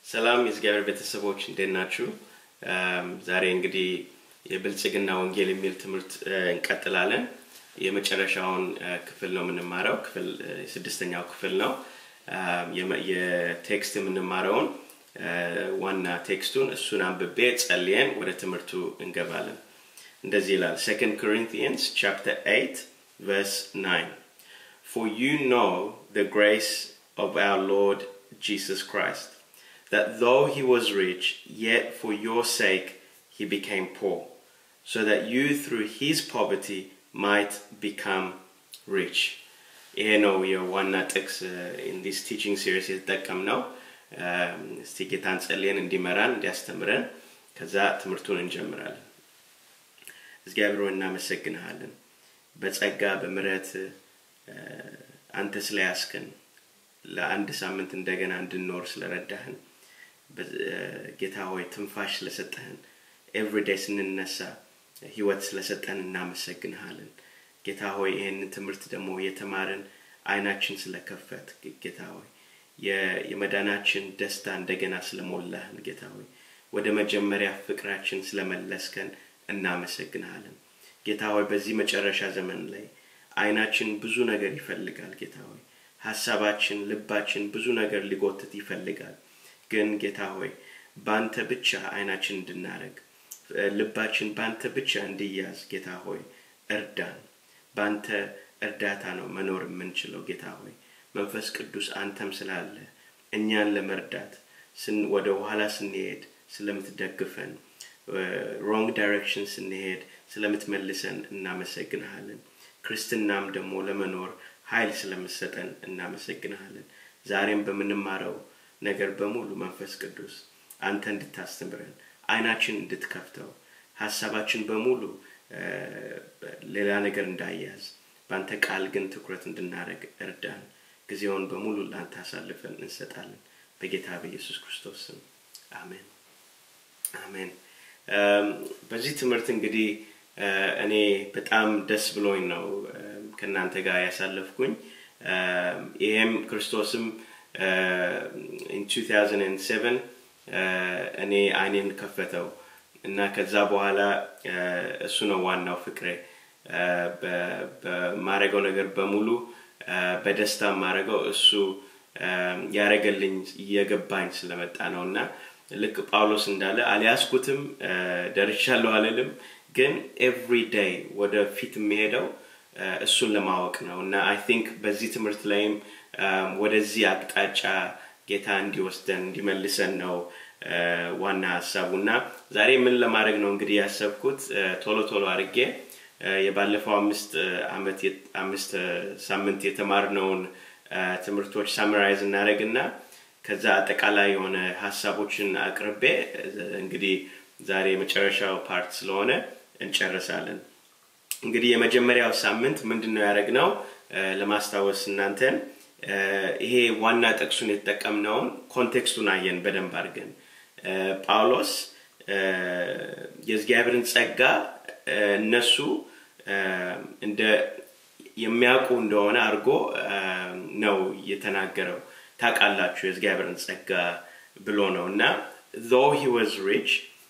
ሰላም የእግዚአብሔር ቤተሰቦች እንዴት ናችሁ? ዛሬ እንግዲህ የብልጽግና ወንጌል የሚል ትምህርት እንቀጥላለን። የመጨረሻውን ክፍል ነው የምንማረው። ክፍል ስድስተኛው ክፍል ነው። የቴክስት የምንማረውን ዋና ቴክስቱን እሱን አንብቤ ጸልየን ወደ ትምህርቱ እንገባለን። እንደዚህ ይላል ሰኮንድ ኮሪንቲያንስ ቻፕተር 8 verse 9 For you know the grace of our Lord Jesus Christ, that though he was rich, yet for your sake he became poor, so that you through his poverty might become rich. ይሄ ነው የዋና ጥቅስ ኢን ዲስ ቲቺንግ ሲሪስ የተጠቀም ነው። እስቲ ጌታን ጸልየን እንዲመራን እንዲያስተምረን ከዛ ትምህርቱን እንጀምራለን። እግዚአብሔር ሆይ እናመሰግንሃለን። በጸጋ በምረት አንተ ስለያስከን ለአንድ ሳምንት እንደገና እንድንኖር ስለረዳህን ጌታ ሆይ ትንፋሽ ስለሰጠህን ኤቭሪዴይ ስንነሳ ህይወት ስለሰጠን እናመሰግንሃለን። ጌታ ሆይ ይህንን ትምህርት ደግሞ የተማርን አይናችን ስለከፈት ጌታ ሆይ የመዳናችን ደስታ እንደገና ስለሞላህን ጌታ ሆይ ወደ መጀመሪያ ፍቅራችን ስለመለስከን እናመሰግንሃለን። ጌታ ሆይ በዚህ መጨረሻ ዘመን ላይ አይናችን ብዙ ነገር ይፈልጋል። ጌታ ሆይ ሀሳባችን፣ ልባችን ብዙ ነገር ሊጎትት ይፈልጋል። ግን ጌታ ሆይ በአንተ ብቻ አይናችን እንድናረግ ልባችን በአንተ ብቻ እንዲያዝ ጌታ ሆይ እርዳን። በአንተ እርዳታ ነው መኖር የምንችለው ጌታ ሆይ መንፈስ ቅዱስ አንተም ስላለ እኛን ለመርዳት ወደ ኋላ ስንሄድ ስለምትደግፈን ሮንግ ዳይሬክሽን ስንሄድ ስለምትመልሰን እናመሰግንሃለን። ክርስትናም ደግሞ ለመኖር ኃይል ስለምሰጠን እናመሰግንሃለን። ዛሬም በምንማረው ነገር በሙሉ መንፈስ ቅዱስ አንተ እንድታስተምረን አይናችን እንድትከፍተው ሀሳባችን በሙሉ ሌላ ነገር እንዳያዝ በአንተ ቃል ግን ትኩረት እንድናደረግ እርዳን። ጊዜውን በሙሉ ለአንተ አሳልፈን እንሰጣለን። በጌታ በኢየሱስ ክርስቶስ ስም አሜን አሜን። በዚህ ትምህርት እንግዲህ እኔ በጣም ደስ ብሎኝ ነው ከእናንተ ጋር ያሳለፍኩኝ። ይሄም ክርስቶስም ኢን 2007 እኔ አይኔን ከፈተው እና ከዛ በኋላ እሱ ነው ዋናው ፍቅሬ። በማረገው ነገር በሙሉ በደስታ ማረገው እሱ ያረገልኝ እየገባኝ ስለመጣ ነው እና ልክ ጳውሎስ እንዳለ አልያዝኩትም ደርሻለሁ አልልም፣ ግን ኤቭሪ ዴይ ወደ ፊት የሚሄደው እሱን ለማወቅ ነው እና አይ ቲንክ በዚህ ትምህርት ላይም ወደዚህ አቅጣጫ ጌታ እንዲወስደን እንዲመልሰን ነው ዋና ሀሳቡ እና ዛሬ ምን ለማድረግ ነው እንግዲህ ያሰብኩት ቶሎ ቶሎ አድርጌ የባለፈው አምስት አመት አምስት ሳምንት የተማርነውን ትምህርቶች ሳምራይዝ እናደረግና ከዛ አጠቃላይ የሆነ ሀሳቦችን አቅርቤ እንግዲህ ዛሬ የመጨረሻው ፓርት ስለሆነ እንጨርሳለን። እንግዲህ የመጀመሪያው ሳምንት ምንድን ነው ያደረግነው ለማስታወስ እናንተን ይሄ ዋና ጥቅሱን የተጠቀምነውን ኮንቴክስቱን አየን በደንብ አድርገን ጳውሎስ የእግዚአብሔርን ጸጋ እነሱ እንደ የሚያውቁ እንደሆነ አድርጎ ነው የተናገረው ታውቃላችሁ የእግዚአብሔርን ጸጋ ብሎ ነው እና though he was rich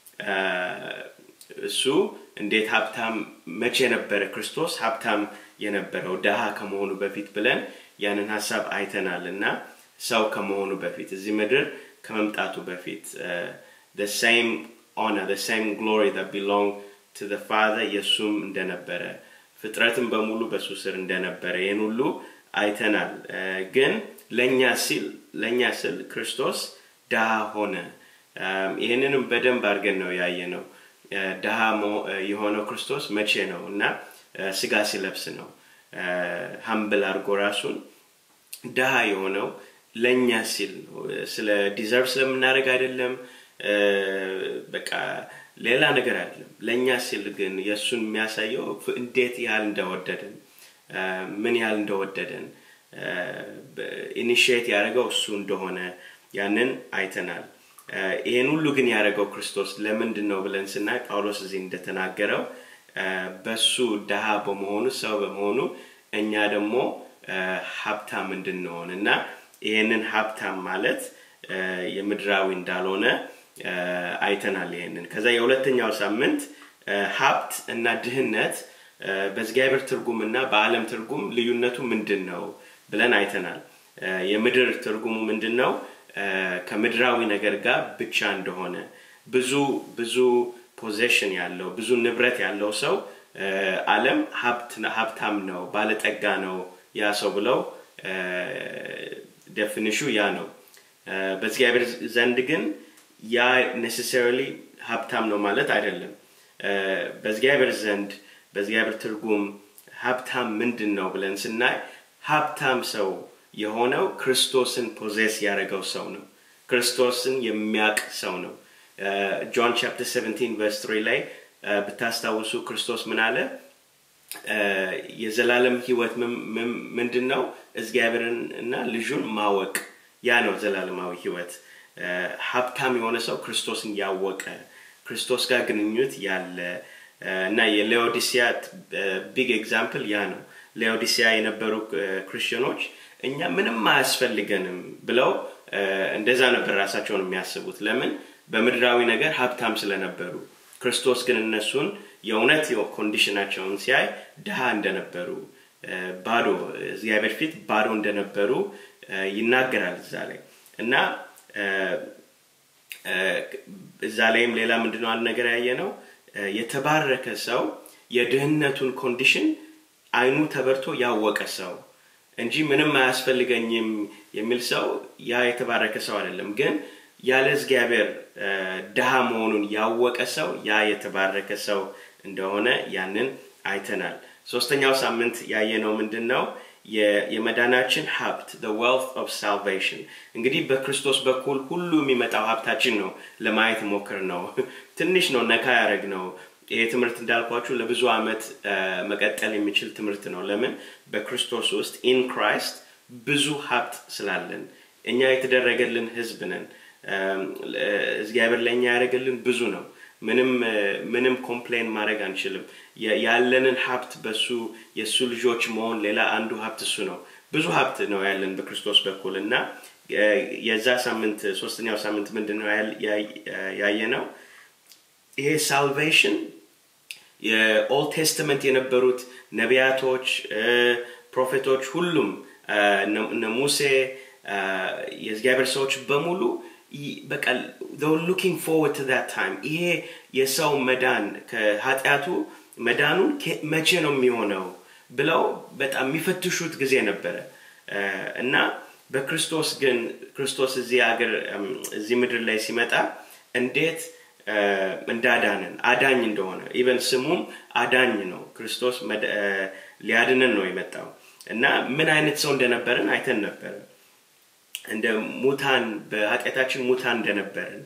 እሱ እንዴት ሀብታም መቼ ነበረ ክርስቶስ ሀብታም የነበረው ድሃ ከመሆኑ በፊት ብለን ያንን ሀሳብ አይተናል እና ሰው ከመሆኑ በፊት እዚህ ምድር ከመምጣቱ በፊት the same honor the same glory that belong to the father የእሱም እንደነበረ ፍጥረትም በሙሉ በሱ ስር እንደነበረ ይህን ሁሉ አይተናል ግን ለእኛ ሲል ለእኛ ስል ክርስቶስ ድሃ ሆነ ይህንንም በደንብ አድርገን ነው ያየ ነው ድሃ የሆነው ክርስቶስ መቼ ነው እና ስጋ ሲለብስ ነው ሀምብል አድርጎ ራሱን ድሃ የሆነው ለእኛ ሲል ነው ስለ ዲዘርቭ ስለምናደርግ አይደለም በቃ ሌላ ነገር አይደለም ለእኛ ሲል ግን የእሱን የሚያሳየው እንዴት ያህል እንደወደደን ምን ያህል እንደወደደን ኢኒሽት ያደረገው እሱ እንደሆነ ያንን አይተናል ይህን ሁሉ ግን ያደረገው ክርስቶስ ለምንድን ነው ብለን ስናይ ጳውሎስ እዚህ እንደተናገረው በሱ ድሃ በመሆኑ ሰው በመሆኑ እኛ ደግሞ ሀብታም እንድንሆን እና ይህንን ሀብታም ማለት የምድራዊ እንዳልሆነ አይተናል ይሄንን ከዛ የሁለተኛው ሳምንት ሀብት እና ድህነት በእግዚአብሔር ትርጉም እና በአለም ትርጉም ልዩነቱ ምንድን ነው ብለን አይተናል የምድር ትርጉሙ ምንድን ነው ከምድራዊ ነገር ጋር ብቻ እንደሆነ ብዙ ብዙ ፖዜሽን ያለው ብዙ ንብረት ያለው ሰው አለም ሀብታም ነው ባለጠጋ ነው ያ ሰው ብለው ደፊኒሹ ያ ነው በእግዚአብሔር ዘንድ ግን ያ ኔሴሰሪሊ ሀብታም ነው ማለት አይደለም በእግዚአብሔር ዘንድ በእግዚአብሔር ትርጉም ሀብታም ምንድን ነው ብለን ስናይ ሀብታም ሰው የሆነው ክርስቶስን ፖዜስ ያደረገው ሰው ነው ክርስቶስን የሚያቅ ሰው ነው ጆን ቻፕተር 17 ቨርስ 3 ላይ ብታስታውሱ ክርስቶስ ምን አለ የዘላለም ህይወት ምንድን ነው እግዚአብሔርን እና ልጁን ማወቅ ያ ነው ዘላለማዊ ህይወት ሀብታም የሆነ ሰው ክርስቶስን ያወቀ ክርስቶስ ጋር ግንኙት ያለ እና የሌኦዲሲያ ቢግ ኤግዛምፕል ያ ነው ሌኦዲሲያ የነበሩ ክርስቲያኖች እኛ ምንም አያስፈልገንም ብለው እንደዛ ነበር ራሳቸውን የሚያስቡት ለምን በምድራዊ ነገር ሀብታም ስለነበሩ ክርስቶስ ግን እነሱን የእውነት ኮንዲሽናቸውን ሲያይ ድሃ እንደነበሩ ባዶ እግዚአብሔር ፊት ባዶ እንደነበሩ ይናገራል እዛ ላይ እና እዛ ላይም ሌላ ምንድነው አንድ ነገር ያየ ነው የተባረከ ሰው የድህነቱን ኮንዲሽን አይኑ ተበርቶ ያወቀ ሰው እንጂ ምንም አያስፈልገኝም የሚል ሰው ያ የተባረከ ሰው አይደለም ግን ያለ እግዚአብሔር ድሃ መሆኑን ያወቀ ሰው ያ የተባረከ ሰው እንደሆነ ያንን አይተናል ሶስተኛው ሳምንት ያየነው ምንድን ነው የመዳናችን ሀብት the wealth of salvation እንግዲህ በክርስቶስ በኩል ሁሉ የሚመጣው ሀብታችን ነው ለማየት ሞክር ነው ትንሽ ነው ነካ ያደረግ ነው ይሄ ትምህርት እንዳልኳችሁ ለብዙ አመት መቀጠል የሚችል ትምህርት ነው ለምን በክርስቶስ ውስጥ ኢን ክራይስት ብዙ ሀብት ስላለን እኛ የተደረገልን ህዝብ ነን እግዚአብሔር ለእኛ ያደረገልን ብዙ ነው ምንም ምንም ኮምፕሌን ማድረግ አንችልም ያለንን ሀብት በሱ የእሱ ልጆች መሆን ሌላ አንዱ ሀብት እሱ ነው ብዙ ሀብት ነው ያለን በክርስቶስ በኩል እና የዛ ሳምንት ሶስተኛው ሳምንት ምንድን ነው ያየ ነው ይሄ ሳልቬሽን የኦልድ ቴስተመንት የነበሩት ነቢያቶች ፕሮፌቶች ሁሉም እነ ሙሴ የእግዚአብሔር ሰዎች በሙሉ በቃ ሉኪንግ ፎርወርድ ቱ ዛት ታይም ይሄ የሰው መዳን ከኃጢአቱ መዳኑን መቼ ነው የሚሆነው ብለው በጣም የሚፈትሹት ጊዜ ነበረ እና በክርስቶስ ግን ክርስቶስ እዚህ ሀገር እዚህ ምድር ላይ ሲመጣ እንዴት እንዳዳንን አዳኝ እንደሆነ ኢቨን ስሙም አዳኝ ነው ክርስቶስ ሊያድንን ነው የመጣው እና ምን አይነት ሰው እንደነበርን አይተን ነበረ እንደ ሙታን በኃጢአታችን ሙታን እንደነበርን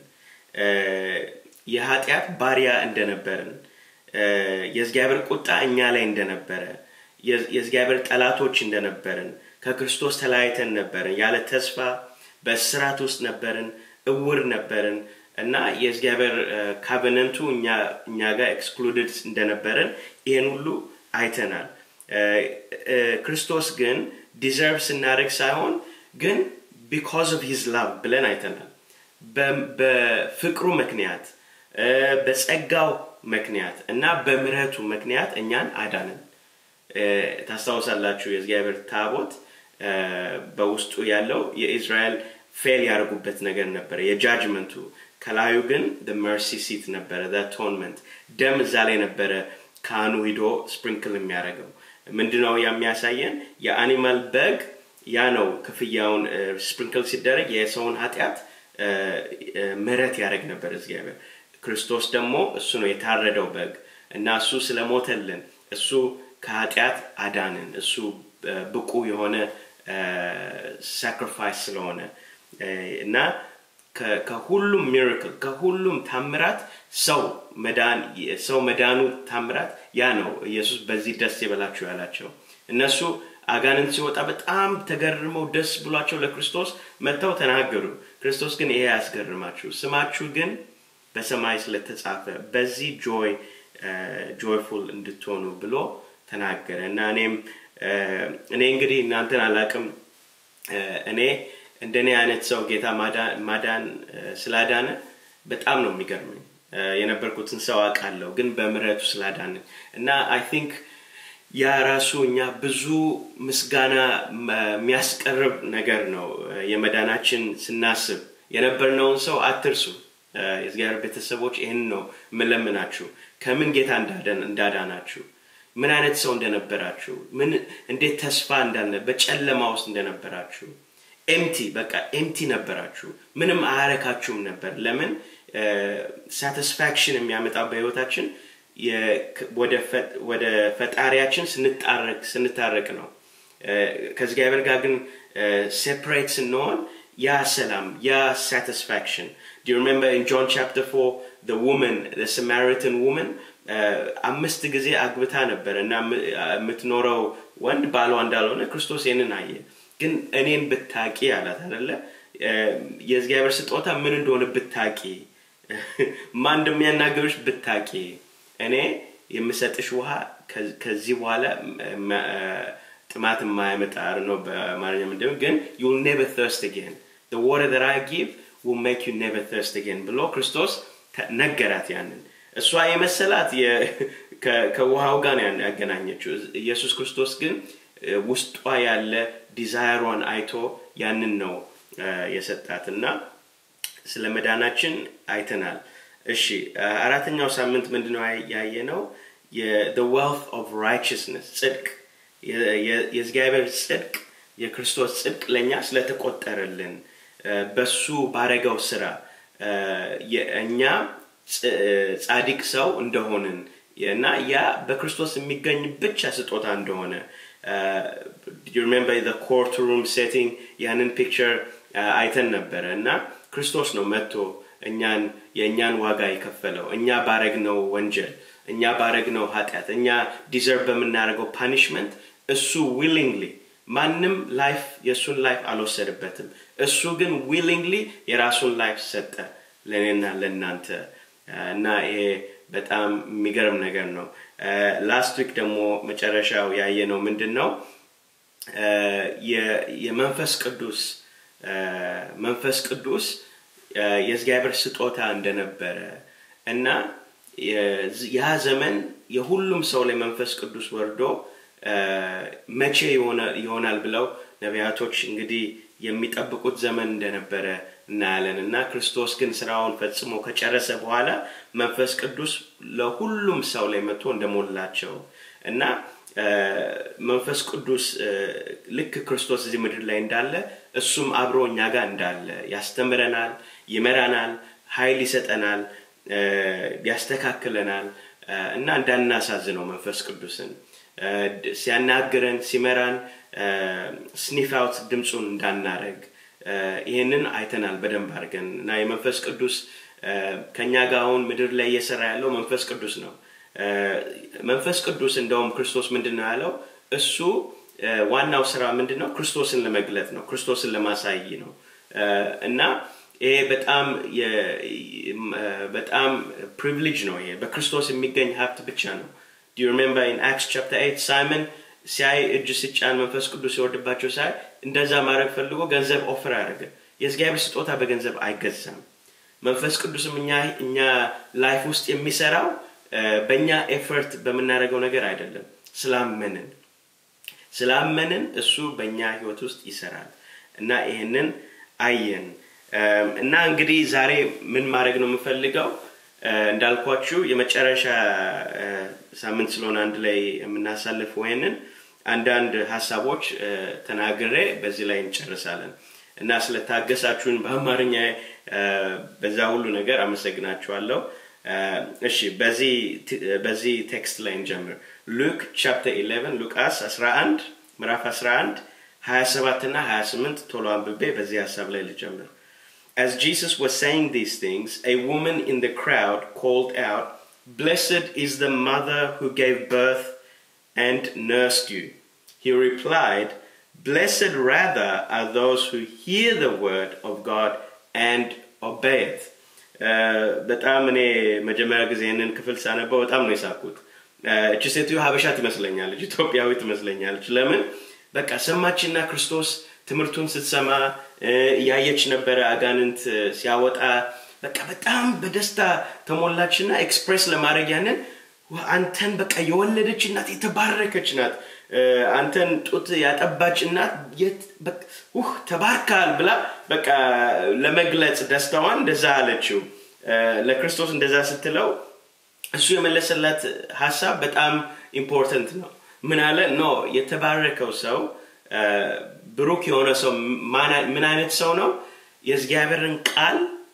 የኃጢአት ባሪያ እንደነበርን የእግዚአብሔር ቁጣ እኛ ላይ እንደነበረ የእግዚአብሔር ጠላቶች እንደነበርን ከክርስቶስ ተለያይተን ነበርን ያለ ተስፋ በስራት ውስጥ ነበርን እውር ነበርን እና የእግዚአብሔር ካቨነንቱ እኛ ጋር ኤክስክሉድድ እንደነበርን ይህን ሁሉ አይተናል ክርስቶስ ግን ዲዘርቭ ስናደርግ ሳይሆን ግን ቢካዝ ኦፍ ሂዝ ላቭ ብለን አይተናል በፍቅሩ ምክንያት በጸጋው ምክንያት እና በምረቱ ምክንያት እኛን አዳንን ታስታውሳላችሁ የእግዚአብሔር ታቦት በውስጡ ያለው የእስራኤል ፌል ያደርጉበት ነገር ነበረ የጃጅመንቱ ከላዩ ግን መርሲ ሲት ነበረ አቶንመንት ደም እዛ ላይ ነበረ ካህኑ ሂዶ ስፕሪንክል የሚያደርገው ምንድነው የሚያሳየን የአኒማል በግ ያ ነው ክፍያውን ስፕሪንክል ሲደረግ የሰውን ኃጢአት ምህረት ያደረግ ነበር እግዚአብሔር ክርስቶስ ደግሞ እሱ ነው የታረደው በግ እና እሱ ስለሞተልን እሱ ከኃጢአት አዳንን እሱ ብቁ የሆነ ሳክሪፋይስ ስለሆነ እና ከሁሉም ሚራክል ከሁሉም ታምራት ሰው መዳን ሰው መዳኑ ታምራት ያ ነው ኢየሱስ በዚህ ደስ ይበላችሁ ያላቸው እነሱ አጋንንት ሲወጣ በጣም ተገርመው ደስ ብሏቸው ለክርስቶስ መጥተው ተናገሩ ክርስቶስ ግን ይሄ ያስገርማችሁ ስማችሁ ግን በሰማይ ስለተጻፈ በዚህ ጆይ ጆይፉል እንድትሆኑ ብሎ ተናገረ እና እኔም እኔ እንግዲህ እናንተን አላቅም እኔ እንደኔ አይነት ሰው ጌታ ማዳን ስላዳነ በጣም ነው የሚገርመኝ። የነበርኩትን ሰው አውቃለሁ፣ ግን በምሕረቱ ስላዳንን እና አይ ቲንክ ያ ራሱ እኛ ብዙ ምስጋና የሚያስቀርብ ነገር ነው። የመዳናችን ስናስብ የነበርነውን ሰው አትርሱ። የእግዚአብሔር ቤተሰቦች ይህን ነው የምለምናችሁ። ከምን ጌታ እንዳዳናችሁ፣ ምን አይነት ሰው እንደነበራችሁ፣ ምን እንዴት ተስፋ እንዳልነ በጨለማ ውስጥ እንደነበራችሁ ኤምቲ በቃ ኤምቲ ነበራችሁ። ምንም አያረካችሁም ነበር። ለምን ሳቲስፋክሽን የሚያመጣው በህይወታችን ወደ ፈጣሪያችን ስንታረቅ ነው። ከእግዚአብሔር ጋር ግን ሴፕሬት ስንሆን ያ ሰላም ያ ሳቲስፋክሽን Do you remember in John chapter 4 the woman the Samaritan woman አምስት ጊዜ አግብታ ነበር እና የምትኖረው ወንድ ባሏ እንዳልሆነ ክርስቶስ ይህንን አየ። ግን እኔን ብታቂ አላት አደለ? የእግዚአብሔር ስጦታ ምን እንደሆነ ብታቂ፣ ማን እንደሚያናገሩሽ ብታቂ፣ እኔ የምሰጥሽ ውሃ ከዚህ በኋላ ጥማት የማያመጣ ነው በአማርኛ ምንድነው ግን ዩል ኔቨር ተርስት አጌን the water that I give will make you never thirst again ብሎ ክርስቶስ ነገራት ያንን እሷ የመሰላት ከውሃው ጋር ነው ያገናኘችው ኢየሱስ ክርስቶስ ግን ውስጧ ያለ ዲዛይሯን አይቶ ያንን ነው የሰጣት እና ስለ መዳናችን አይተናል እሺ አራተኛው ሳምንት ምንድነው ያየ ነው the wealth of righteousness ጽድቅ የእግዚአብሔር ጽድቅ የክርስቶስ ጽድቅ ለእኛ ስለተቆጠረልን በሱ ባረገው ስራ እኛ ጻዲቅ ሰው እንደሆንን እና ያ በክርስቶስ የሚገኝ ብቻ ስጦታ እንደሆነ ሪሜምበር the court room setting ያንን ፒክቸር አይተን ነበረ እና ክርስቶስ ነው መጥቶ እኛን የእኛን ዋጋ የከፈለው እኛ ባረግነው ወንጀል እኛ ባረግነው ኃጢአት እኛ ዲዘርቭ በምናደርገው ፓኒሽመንት እሱ ዊሊንግሊ ማንም ላይፍ የእሱን ላይፍ አልወሰድበትም እሱ ግን ዊሊንግሊ የራሱን ላይፍ ሰጠ ለእኔና ለእናንተ እና ይሄ በጣም የሚገርም ነገር ነው ላስት ዊክ ደግሞ መጨረሻው ያየ ነው ምንድን ነው የመንፈስ ቅዱስ መንፈስ ቅዱስ የእግዚአብሔር ስጦታ እንደነበረ እና ያ ዘመን የሁሉም ሰው ላይ መንፈስ ቅዱስ ወርዶ መቼ ይሆናል ብለው ነቢያቶች እንግዲህ የሚጠብቁት ዘመን እንደነበረ እናያለን እና ክርስቶስ ግን ስራውን ፈጽሞ ከጨረሰ በኋላ መንፈስ ቅዱስ ለሁሉም ሰው ላይ መጥቶ እንደሞላቸው እና መንፈስ ቅዱስ ልክ ክርስቶስ እዚህ ምድር ላይ እንዳለ እሱም አብሮ እኛ ጋር እንዳለ ያስተምረናል ይመራናል ኃይል ይሰጠናል ያስተካክለናል እና እንዳናሳዝነው መንፈስ ቅዱስን ሲያናግረን ሲመራን ስኒፍ አውት ድምፁን እንዳናረግ ይህንን አይተናል በደንብ አድርገን እና የመንፈስ ቅዱስ ከኛ ጋር አሁን ምድር ላይ እየሰራ ያለው መንፈስ ቅዱስ ነው መንፈስ ቅዱስ እንደውም ክርስቶስ ምንድን ነው ያለው እሱ ዋናው ስራ ምንድን ነው ክርስቶስን ለመግለጥ ነው ክርስቶስን ለማሳይ ነው እና ይሄ በጣም በጣም ፕሪቪሌጅ ነው ይሄ በክርስቶስ የሚገኝ ሀብት ብቻ ነው ዱ ሪሜምበር ኢን አክስ ቻፕተር 8 ሳይመን ሲያይ እጅ ሲጫን መንፈስ ቅዱስ ሲወርድባቸው ሳይ እንደዛ ማድረግ ፈልጎ ገንዘብ ኦፈር አደረገ የእግዚአብሔር ስጦታ በገንዘብ አይገዛም መንፈስ ቅዱስም እኛ እኛ ላይፍ ውስጥ የሚሰራው በእኛ ኤፈርት በምናደርገው ነገር አይደለም ስላመንን ስላመንን እሱ በእኛ ህይወት ውስጥ ይሰራል እና ይህንን አየን እና እንግዲህ ዛሬ ምን ማድረግ ነው የምፈልገው እንዳልኳችሁ የመጨረሻ ሳምንት ስለሆነ አንድ ላይ የምናሳልፍ ወይንን አንዳንድ ሀሳቦች ተናግሬ በዚህ ላይ እንጨርሳለን እና ስለታገሳችሁን በአማርኛ በዛ ሁሉ ነገር አመሰግናችኋለሁ እሺ በዚህ ቴክስት ላይ እንጀምር ሉክ ቻፕተር 11 ሉቃስ 11 ምዕራፍ 11 27 እና 28 ቶሎ አንብቤ በዚህ ሀሳብ ላይ ልጀምር As Jesus was saying these things, a woman in the crowd called out, Blessed is the mother who gave birth and nursed you. He replied, Blessed rather are those who hear the word of God and obey it. በጣም እኔ መጀመሪያ ጊዜ ይህንን ክፍል ሳነበው በጣም ነው የሳኩት እቺ ሴትዮ ሀበሻ ትመስለኛለች ኢትዮጵያዊ ትመስለኛለች ለምን በቃ ሰማችና ክርስቶስ ትምህርቱን ስትሰማ እያየች ነበረ አጋንንት ሲያወጣ በቃ በጣም በደስታ ተሞላችና ኤክስፕሬስ ለማድረግ ያንን አንተን በቃ የወለደች እናት የተባረከች ናት አንተን ጡት ያጠባች እናት ውህ ተባርካል ብላ በቃ ለመግለጽ ደስታዋን እንደዛ አለችው ለክርስቶስ እንደዛ ስትለው እሱ የመለሰላት ሀሳብ በጣም ኢምፖርተንት ነው ምን አለ ኖ የተባረከው ሰው ብሩክ የሆነ ሰው ምን አይነት ሰው ነው የእግዚአብሔርን ቃል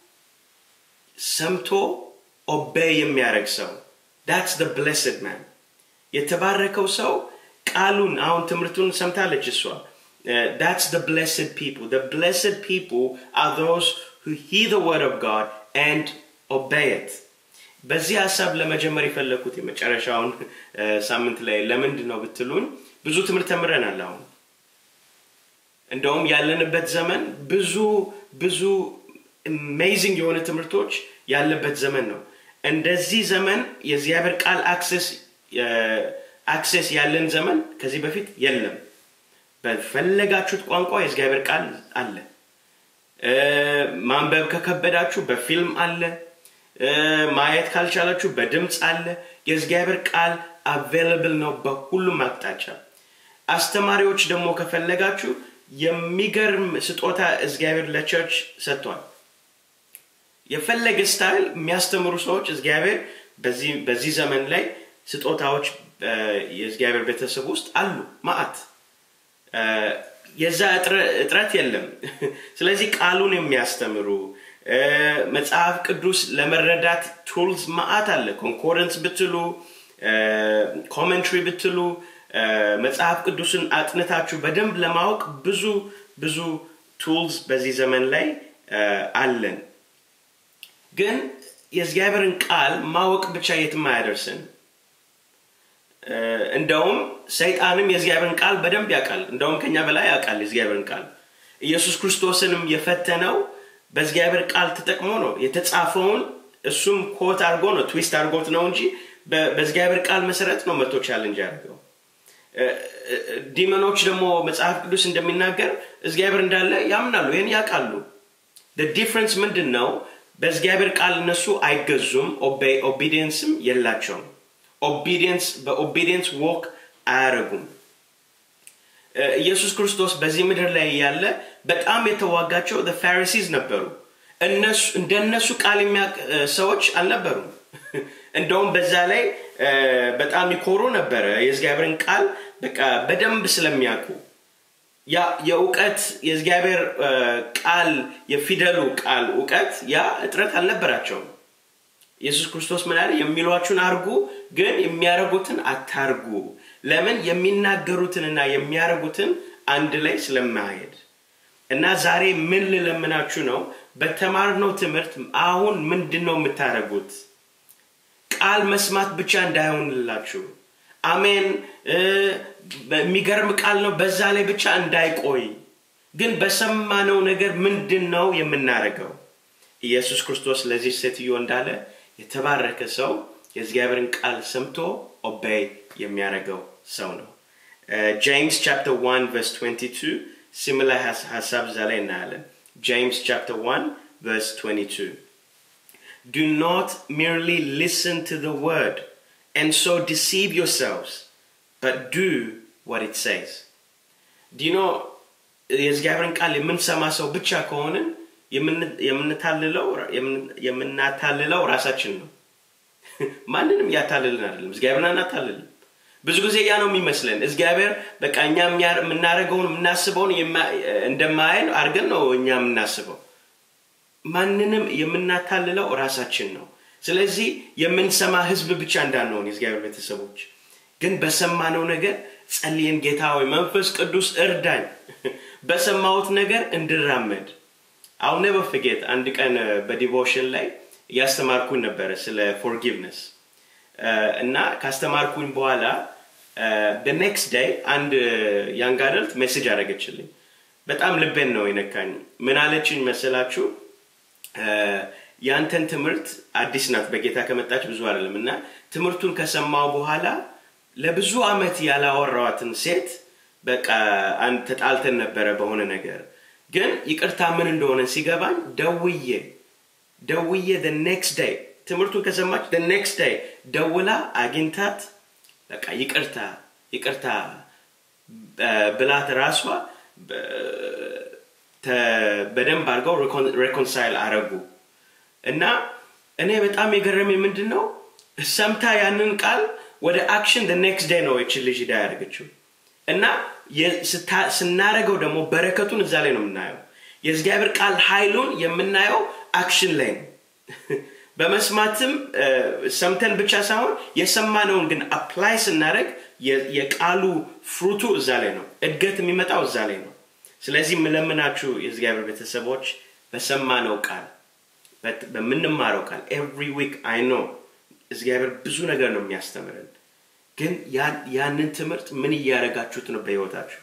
ሰምቶ ኦቤይ የሚያደርግ ሰው ዳትስ ደ ብሌስድ ማን የተባረከው ሰው ቃሉን አሁን ትምህርቱን ሰምታለች እሷ ዳትስ ደ ብሌስድ ፒፕል ደ ብሌስድ ፒፕል አር ዞስ who hear the word of God and obey it በዚህ ሀሳብ ለመጀመር የፈለግኩት የመጨረሻውን ሳምንት ላይ ለምንድን ነው ብትሉኝ ብዙ ትምህርት ተምረናል አሁን እንደውም ያለንበት ዘመን ብዙ ብዙ አሜዚንግ የሆነ ትምህርቶች ያለበት ዘመን ነው እንደዚህ ዘመን የእግዚአብሔር ቃል አክሰስ አክሴስ ያለን ዘመን ከዚህ በፊት የለም በፈለጋችሁት ቋንቋ የእግዚአብሔር ቃል አለ ማንበብ ከከበዳችሁ በፊልም አለ ማየት ካልቻላችሁ በድምፅ አለ የእግዚአብሔር ቃል አቬለብል ነው በሁሉም አቅጣጫ አስተማሪዎች ደግሞ ከፈለጋችሁ የሚገርም ስጦታ እግዚአብሔር ለቸርች ሰጥቷል የፈለገ ስታይል የሚያስተምሩ ሰዎች እግዚአብሔር በዚህ ዘመን ላይ ስጦታዎች የእግዚአብሔር ቤተሰብ ውስጥ አሉ ማአት የዛ እጥረት የለም ስለዚህ ቃሉን የሚያስተምሩ መጽሐፍ ቅዱስ ለመረዳት ቱልስ ማአት አለ ኮንኮረንስ ብትሉ ኮመንትሪ ብትሉ መጽሐፍ ቅዱስን አጥንታችሁ በደንብ ለማወቅ ብዙ ብዙ ቱልስ በዚህ ዘመን ላይ አለን ግን የእግዚአብሔርን ቃል ማወቅ ብቻ የትም አያደርስን እንደውም ሰይጣንም የእግዚአብሔርን ቃል በደንብ ያውቃል እንደውም ከኛ በላይ ያውቃል የእግዚአብሔርን ቃል ኢየሱስ ክርስቶስንም የፈተነው በእግዚአብሔር ቃል ተጠቅሞ ነው የተጻፈውን እሱም ኮት አድርጎ ነው ትዊስት አድርጎት ነው እንጂ በእግዚአብሔር ቃል መሰረት ነው መቶ ቻለንጅ ያደርገው ዲመኖች ደግሞ መጽሐፍ ቅዱስ እንደሚናገር እግዚአብሔር እንዳለ ያምናሉ ይህን ያውቃሉ ዲፍረንስ ምንድን ነው በእግዚአብሔር ቃል እነሱ አይገዙም ኦቢዲየንስም የላቸውም ኦቢዲየንስ በኦቢዲየንስ ወክ አያረጉም ኢየሱስ ክርስቶስ በዚህ ምድር ላይ ያለ በጣም የተዋጋቸው ፋሪሲዝ ነበሩ እንደነሱ ቃል የሚያውቅ ሰዎች አልነበሩም እንደውም በዛ ላይ በጣም ይኮሩ ነበረ የእግዚአብሔርን ቃል በቃ በደንብ ስለሚያውቁ ያ የእውቀት የእግዚአብሔር ቃል የፊደሉ ቃል እውቀት ያ እጥረት አልነበራቸውም ኢየሱስ ክርስቶስ ምን አለ የሚሏችሁን አርጉ ግን የሚያደርጉትን አታርጉ ለምን የሚናገሩትንና የሚያደርጉትን አንድ ላይ ስለማሄድ እና ዛሬ ምን ልለምናችሁ ነው በተማርነው ትምህርት አሁን ምንድን ነው የምታደርጉት ቃል መስማት ብቻ እንዳይሆንላችሁ አሜን የሚገርም ቃል ነው በዛ ላይ ብቻ እንዳይቆይ ግን በሰማነው ነገር ምንድን ነው የምናደርገው ኢየሱስ ክርስቶስ ለዚህ ሴትዮ እንዳለ የተባረከ ሰው የእግዚአብሔርን ቃል ሰምቶ ኦቤይ የሚያደርገው ሰው ነው ጄምስ ቻፕተር 1 ቨርስ 22 ሲሚላር ሀሳብ እዛ ላይ እናያለን ጄምስ ቻፕተር 1 ቨርስ 22 Do not merely listen to the word and so deceive yourselves, but do what it says. Do you know የእግዚአብሔርን ቃል የምንሰማ ሰው ብቻ ከሆንን የምናታልለው ራሳችን ነው ማንንም እያታልልን አይደለም እግዚአብሔርን አናታልልም ብዙ ጊዜ ያ ነው የሚመስለን እግዚአብሔር በቃ እኛ የምናደርገውን የምናስበውን እንደማያይን አድርገን ነው እኛ የምናስበው ማንንም የምናታልለው ራሳችን ነው ስለዚህ የምንሰማ ህዝብ ብቻ እንዳንሆን የእግዚአብሔር ቤተሰቦች ግን በሰማነው ነገር ጸልየን ጌታ ሆይ መንፈስ ቅዱስ እርዳኝ በሰማሁት ነገር እንድራመድ አሁን ኔቨር ፍጌት አንድ ቀን በዲቮሽን ላይ እያስተማርኩኝ ነበረ ስለ ፎርጊቭነስ እና ካስተማርኩኝ በኋላ ኔክስት ዳይ አንድ ያንግ አደልት ሜሴጅ አደረገችልኝ በጣም ልቤን ነው የነካኝ ምን አለችኝ መሰላችሁ ያንተን ትምህርት አዲስ ናት በጌታ ከመጣች ብዙ አይደለም እና ትምህርቱን ከሰማው በኋላ ለብዙ አመት ያላወራዋትን ሴት በቃ አንድ ተጣልተን ነበረ በሆነ ነገር ግን ይቅርታ ምን እንደሆነ ሲገባኝ ደውዬ ደውዬ the next day ትምህርቱን ከሰማች the next day ደውላ አግኝታት በቃ ይቅርታ ይቅርታ ብላት ራሷ በደንብ አድርገው ሬኮንሳይል አረጉ እና እኔ በጣም የገረመኝ ምንድን ነው ሰምታ ያንን ቃል ወደ አክሽን ኔክስት ዴይ ነው ይችን ልጅ ዳ ያደርገችው እና ስናረገው ደግሞ በረከቱን እዛ ላይ ነው የምናየው የእግዚአብሔር ቃል ኃይሉን የምናየው አክሽን ላይ ነው በመስማትም ሰምተን ብቻ ሳይሆን የሰማነውን ግን አፕላይ ስናደረግ የቃሉ ፍሩቱ እዛ ላይ ነው እድገት የሚመጣው እዛ ላይ ነው ስለዚህ የምለምናችሁ የእግዚአብሔር ቤተሰቦች በሰማነው ቃል በምንማረው ቃል ኤቭሪ ዊክ አይ ኖ እግዚአብሔር ብዙ ነገር ነው የሚያስተምረን ግን ያንን ትምህርት ምን እያደረጋችሁት ነው በህይወታችሁ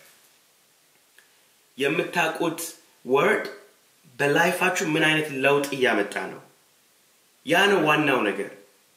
የምታውቁት ወርድ በላይፋችሁ ምን አይነት ለውጥ እያመጣ ነው ያ ነው ዋናው ነገር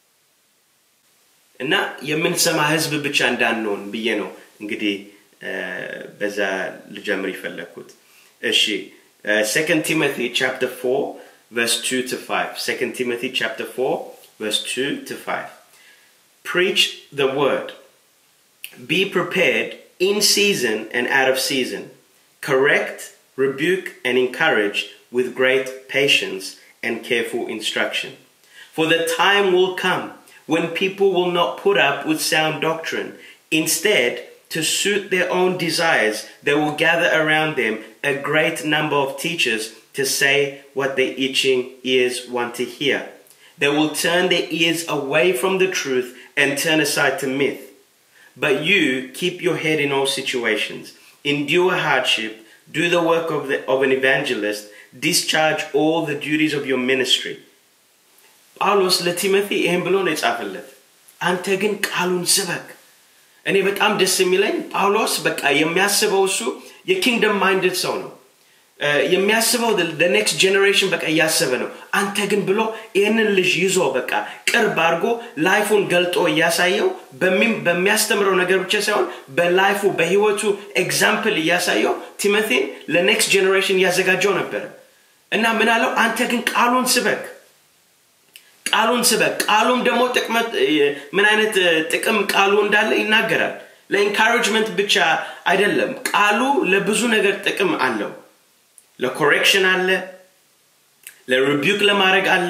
እና የምንሰማ ህዝብ ብቻ እንዳንሆን ብዬ ነው እንግዲህ በዛ ልጀምር ይፈለግኩት እሺ second timothy chapter 4 verse 2 to 5 second timothy chapter 4 verse 2 to 5 preach the word be prepared in season and out of season correct rebuke and encourage with great patience and careful instruction for the time will come when people will not put up with sound doctrine instead to suit their own desires, they will gather around them a great number of teachers to say what their itching ears want to hear. They will turn their ears away from the truth and turn aside to myth. But you keep your head in all situations, endure hardship, do the work of, the, of an evangelist, discharge all the duties of your ministry. ጳውሎስ ለቲሞቴ ይህን ብሎ ነው የጻፈለት አንተ ግን ቃሉን ስበክ እኔ በጣም ደስ የሚለኝ ጳውሎስ በቃ የሚያስበው እሱ የኪንግደም ማይንድድ ሰው ነው የሚያስበው ኔክስት ጀኔሬሽን በቃ እያሰበ ነው አንተ ግን ብሎ ይህንን ልጅ ይዞ በቃ ቅርብ አድርጎ ላይፉን ገልጦ እያሳየው በሚያስተምረው ነገር ብቻ ሳይሆን በላይፉ በህይወቱ ኤግዛምፕል እያሳየው ቲሞቴን ለኔክስት ጀኔሬሽን እያዘጋጀው ነበረ እና ምን አለው አንተ ግን ቃሉን ስበክ ቃሉን ስበክ ቃሉም ደግሞ ጥቅመት ምን አይነት ጥቅም ቃሉ እንዳለ ይናገራል ለኢንካሬጅመንት ብቻ አይደለም ቃሉ ለብዙ ነገር ጥቅም አለው ለኮሬክሽን አለ ለሪቢዩክ ለማድረግ አለ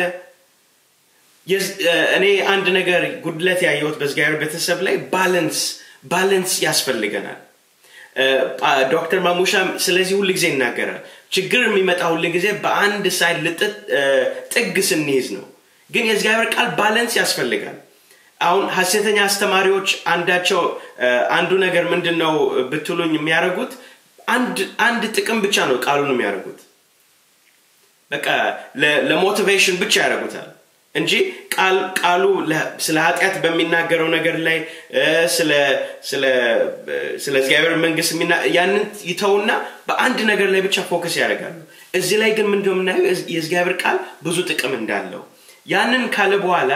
እኔ አንድ ነገር ጉድለት ያየሁት በእግዚአብሔር ቤተሰብ ላይ ባለንስ ባለንስ ያስፈልገናል ዶክተር ማሙሻም ስለዚህ ሁል ጊዜ ይናገራል ችግር የሚመጣ ሁል ጊዜ በአንድ ሳይድ ልጥጥ ጥግ ስንይዝ ነው ግን የእግዚአብሔር ቃል ባለንስ ያስፈልጋል አሁን ሀሴተኛ አስተማሪዎች አንዳቸው አንዱ ነገር ምንድን ነው ብትሉኝ የሚያደርጉት አንድ ጥቅም ብቻ ነው ቃሉን የሚያደርጉት በቃ ለሞቲቬሽን ብቻ ያደርጉታል እንጂ ቃሉ ስለ ኃጢአት በሚናገረው ነገር ላይ ስለ እግዚአብሔር መንግስት ያንን ይተውና በአንድ ነገር ላይ ብቻ ፎከስ ያደርጋሉ እዚህ ላይ ግን ምንድ የምናየው የእግዚአብሔር ቃል ብዙ ጥቅም እንዳለው ያንን ካለ በኋላ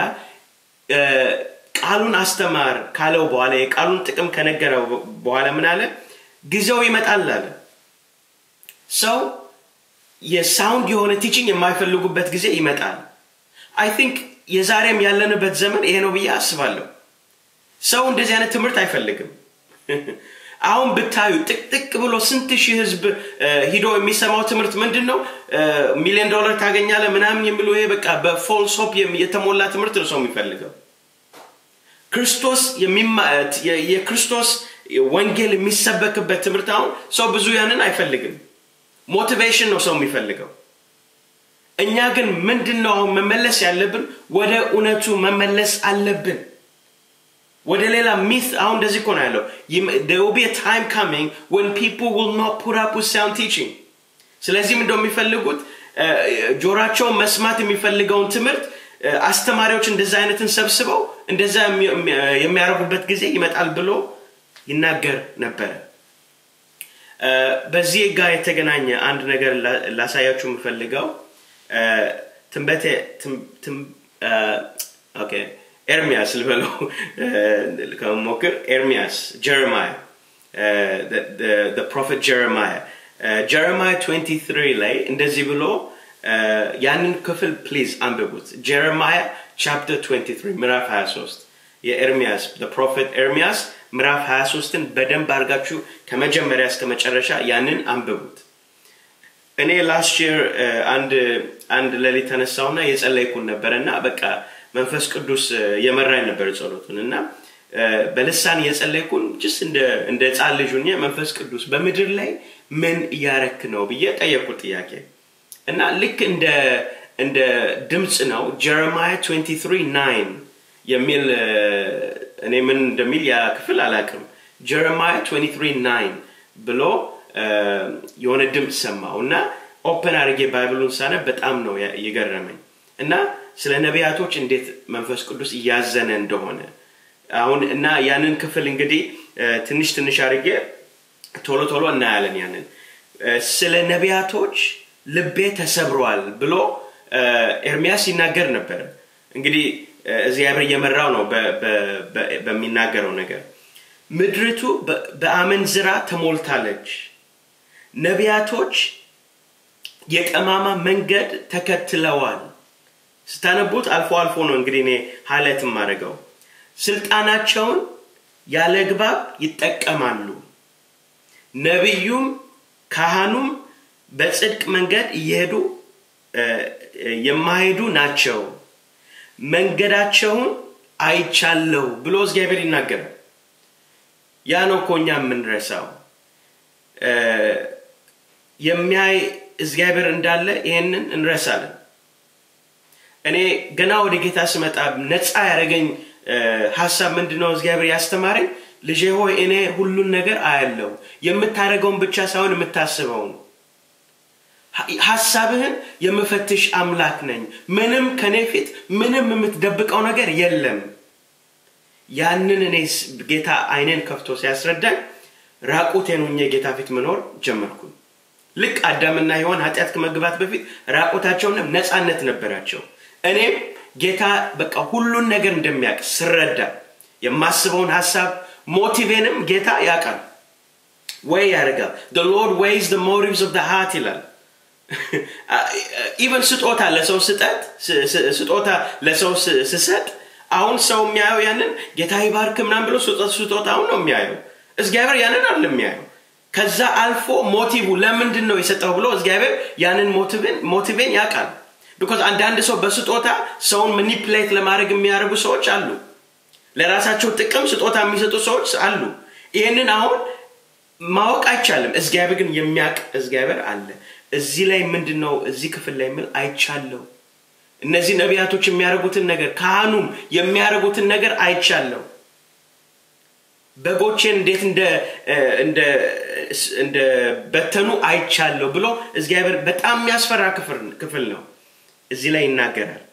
ቃሉን አስተማር ካለው በኋላ የቃሉን ጥቅም ከነገረው በኋላ ምን አለ ጊዜው ይመጣል አለ ሰው የሳውንድ የሆነ ቲችንግ የማይፈልጉበት ጊዜ ይመጣል አይ ቲንክ የዛሬም ያለንበት ዘመን ይሄ ነው ብዬ አስባለሁ ሰው እንደዚህ አይነት ትምህርት አይፈልግም አሁን ብታዩ ጥቅጥቅ ብሎ ስንት ሺህ ህዝብ ሂዶ የሚሰማው ትምህርት ምንድን ነው ሚሊዮን ዶላር ታገኛለ ምናምን የሚሉ ይሄ በቃ በፎልስ ሆፕ የተሞላ ትምህርት ነው ሰው የሚፈልገው ክርስቶስ የክርስቶስ ወንጌል የሚሰበክበት ትምህርት አሁን ሰው ብዙ ያንን አይፈልግም ሞቲቬሽን ነው ሰው የሚፈልገው እኛ ግን ምንድን ነው አሁን መመለስ ያለብን ወደ እውነቱ መመለስ አለብን ወደ ሌላ ሚት አሁን እንደዚህ እኮ ነው ያለው there will be a time coming when people will not put up with sound teaching ስለዚህም እንደው የሚፈልጉት ጆራቸውን መስማት የሚፈልገውን ትምህርት አስተማሪዎች እንደዛ አይነትን ሰብስበው እንደዛ የሚያደርጉበት ጊዜ ይመጣል ብሎ ይናገር ነበረ በዚህ ጋር የተገናኘ አንድ ነገር ላሳያችሁ የምፈልገው ትንበቴ ኤርሚያስ ልበለው ከሞክር ኤርሚያስ ጀረማያ ፕሮፌት ጀረማያ ጀረማያ 23 ላይ እንደዚህ ብሎ ያንን ክፍል ፕሊዝ አንብቡት ጀረማያ ቻፕተር 23 ምዕራፍ 23 የኤርሚያስ ፕሮፌት ኤርሚያስ ምዕራፍ 23ን በደንብ አድርጋችሁ ከመጀመሪያ እስከ መጨረሻ ያንን አንብቡት እኔ ላስት የር አንድ አንድ ሌሊት ተነሳውና የጸለይኩን ነበረ እና በቃ መንፈስ ቅዱስ የመራኝ ነበር ጸሎቱን እና በልሳን የጸለይኩን ጅስ እንደ ህፃን ልጅ ሁኜ መንፈስ ቅዱስ በምድር ላይ ምን እያረክ ነው ብዬ ጠየቅኩት ጥያቄ እና ልክ እንደ እንደ ድምፅ ነው ጀረማያ 23 9 የሚል እኔ ምን እንደሚል ያ ክፍል አላቅም ጀረማያ 23 9 ብሎ የሆነ ድምፅ ሰማው እና ኦፕን አድርጌ ባይብሉን ሳነ በጣም ነው የገረመኝ እና ስለ ነቢያቶች እንዴት መንፈስ ቅዱስ እያዘነ እንደሆነ አሁን እና ያንን ክፍል እንግዲህ ትንሽ ትንሽ አድርጌ ቶሎ ቶሎ እናያለን ያንን ስለ ነቢያቶች ልቤ ተሰብሯል ብሎ ኤርሚያስ ይናገር ነበር እንግዲህ እግዚአብሔር እየመራው ነው በሚናገረው ነገር ምድሪቱ በአመንዝራ ተሞልታለች ነቢያቶች የጠማማ መንገድ ተከትለዋል ስታነቡት አልፎ አልፎ ነው እንግዲህ እኔ ሀይለት የማደርገው ስልጣናቸውን ያለ ግባብ ይጠቀማሉ ነቢዩም ካህኑም በጽድቅ መንገድ እየሄዱ የማሄዱ ናቸው መንገዳቸውን አይቻለው ብሎ እግዚአብሔር ይናገራል ያ ነው እኮ እኛ የምንረሳው የሚያይ እግዚአብሔር እንዳለ ይህንን እንረሳለን እኔ ገና ወደ ጌታ ስመጣ ነፃ ያደረገኝ ሀሳብ ምንድነው እግዚአብሔር ያስተማረኝ ልጄ ሆይ እኔ ሁሉን ነገር አያለው የምታደረገውን ብቻ ሳይሆን የምታስበውን ሀሳብህን የምፈትሽ አምላክ ነኝ ምንም ከኔ ፊት ምንም የምትደብቀው ነገር የለም ያንን እኔ ጌታ አይኔን ከፍቶ ሲያስረዳኝ ራቁቴን ሁኜ ጌታ ፊት መኖር ጀመርኩኝ ልክ አዳምና ሔዋን ኃጢአት ከመግባት በፊት ራቁታቸውና ነፃነት ነበራቸው እኔም ጌታ በቃ ሁሉን ነገር እንደሚያውቅ ስረዳ የማስበውን ሀሳብ ሞቲቬንም ጌታ ያውቃል ወይ ያደርጋል the lord weighs the motives of the heart ይላል ኢቨን ስጦታ ለሰው ስጠት ስጦታ ለሰው ስሰጥ አሁን ሰው የሚያየው ያንን ጌታ ይባርክ ምናም ብሎ ስጦታውን ነው የሚያየው እግዚአብሔር ያንን አለ የሚያየው ከዛ አልፎ ሞቲቭ ለምንድን ነው የሰጠው ብሎ እግዚአብሔር ያንን ሞቲቬን ያውቃል ቢኮዝ አንዳንድ ሰው በስጦታ ሰውን ማኒፕሌት ለማድረግ የሚያደርጉ ሰዎች አሉ ለራሳቸው ጥቅም ስጦታ የሚሰጡ ሰዎች አሉ ይህንን አሁን ማወቅ አይቻልም እግዚአብሔር ግን የሚያውቅ እግዚአብሔር አለ እዚህ ላይ ምንድን ነው እዚህ ክፍል ላይ ምን አይቻለሁ እነዚህ ነቢያቶች የሚያደርጉትን ነገር ካህኑም የሚያደርጉትን ነገር አይቻለሁ በጎቼን እንዴት እንደ በተኑ አይቻለሁ ብሎ እግዚአብሔር በጣም የሚያስፈራ ክፍል ነው እዚህ ላይ ይናገራል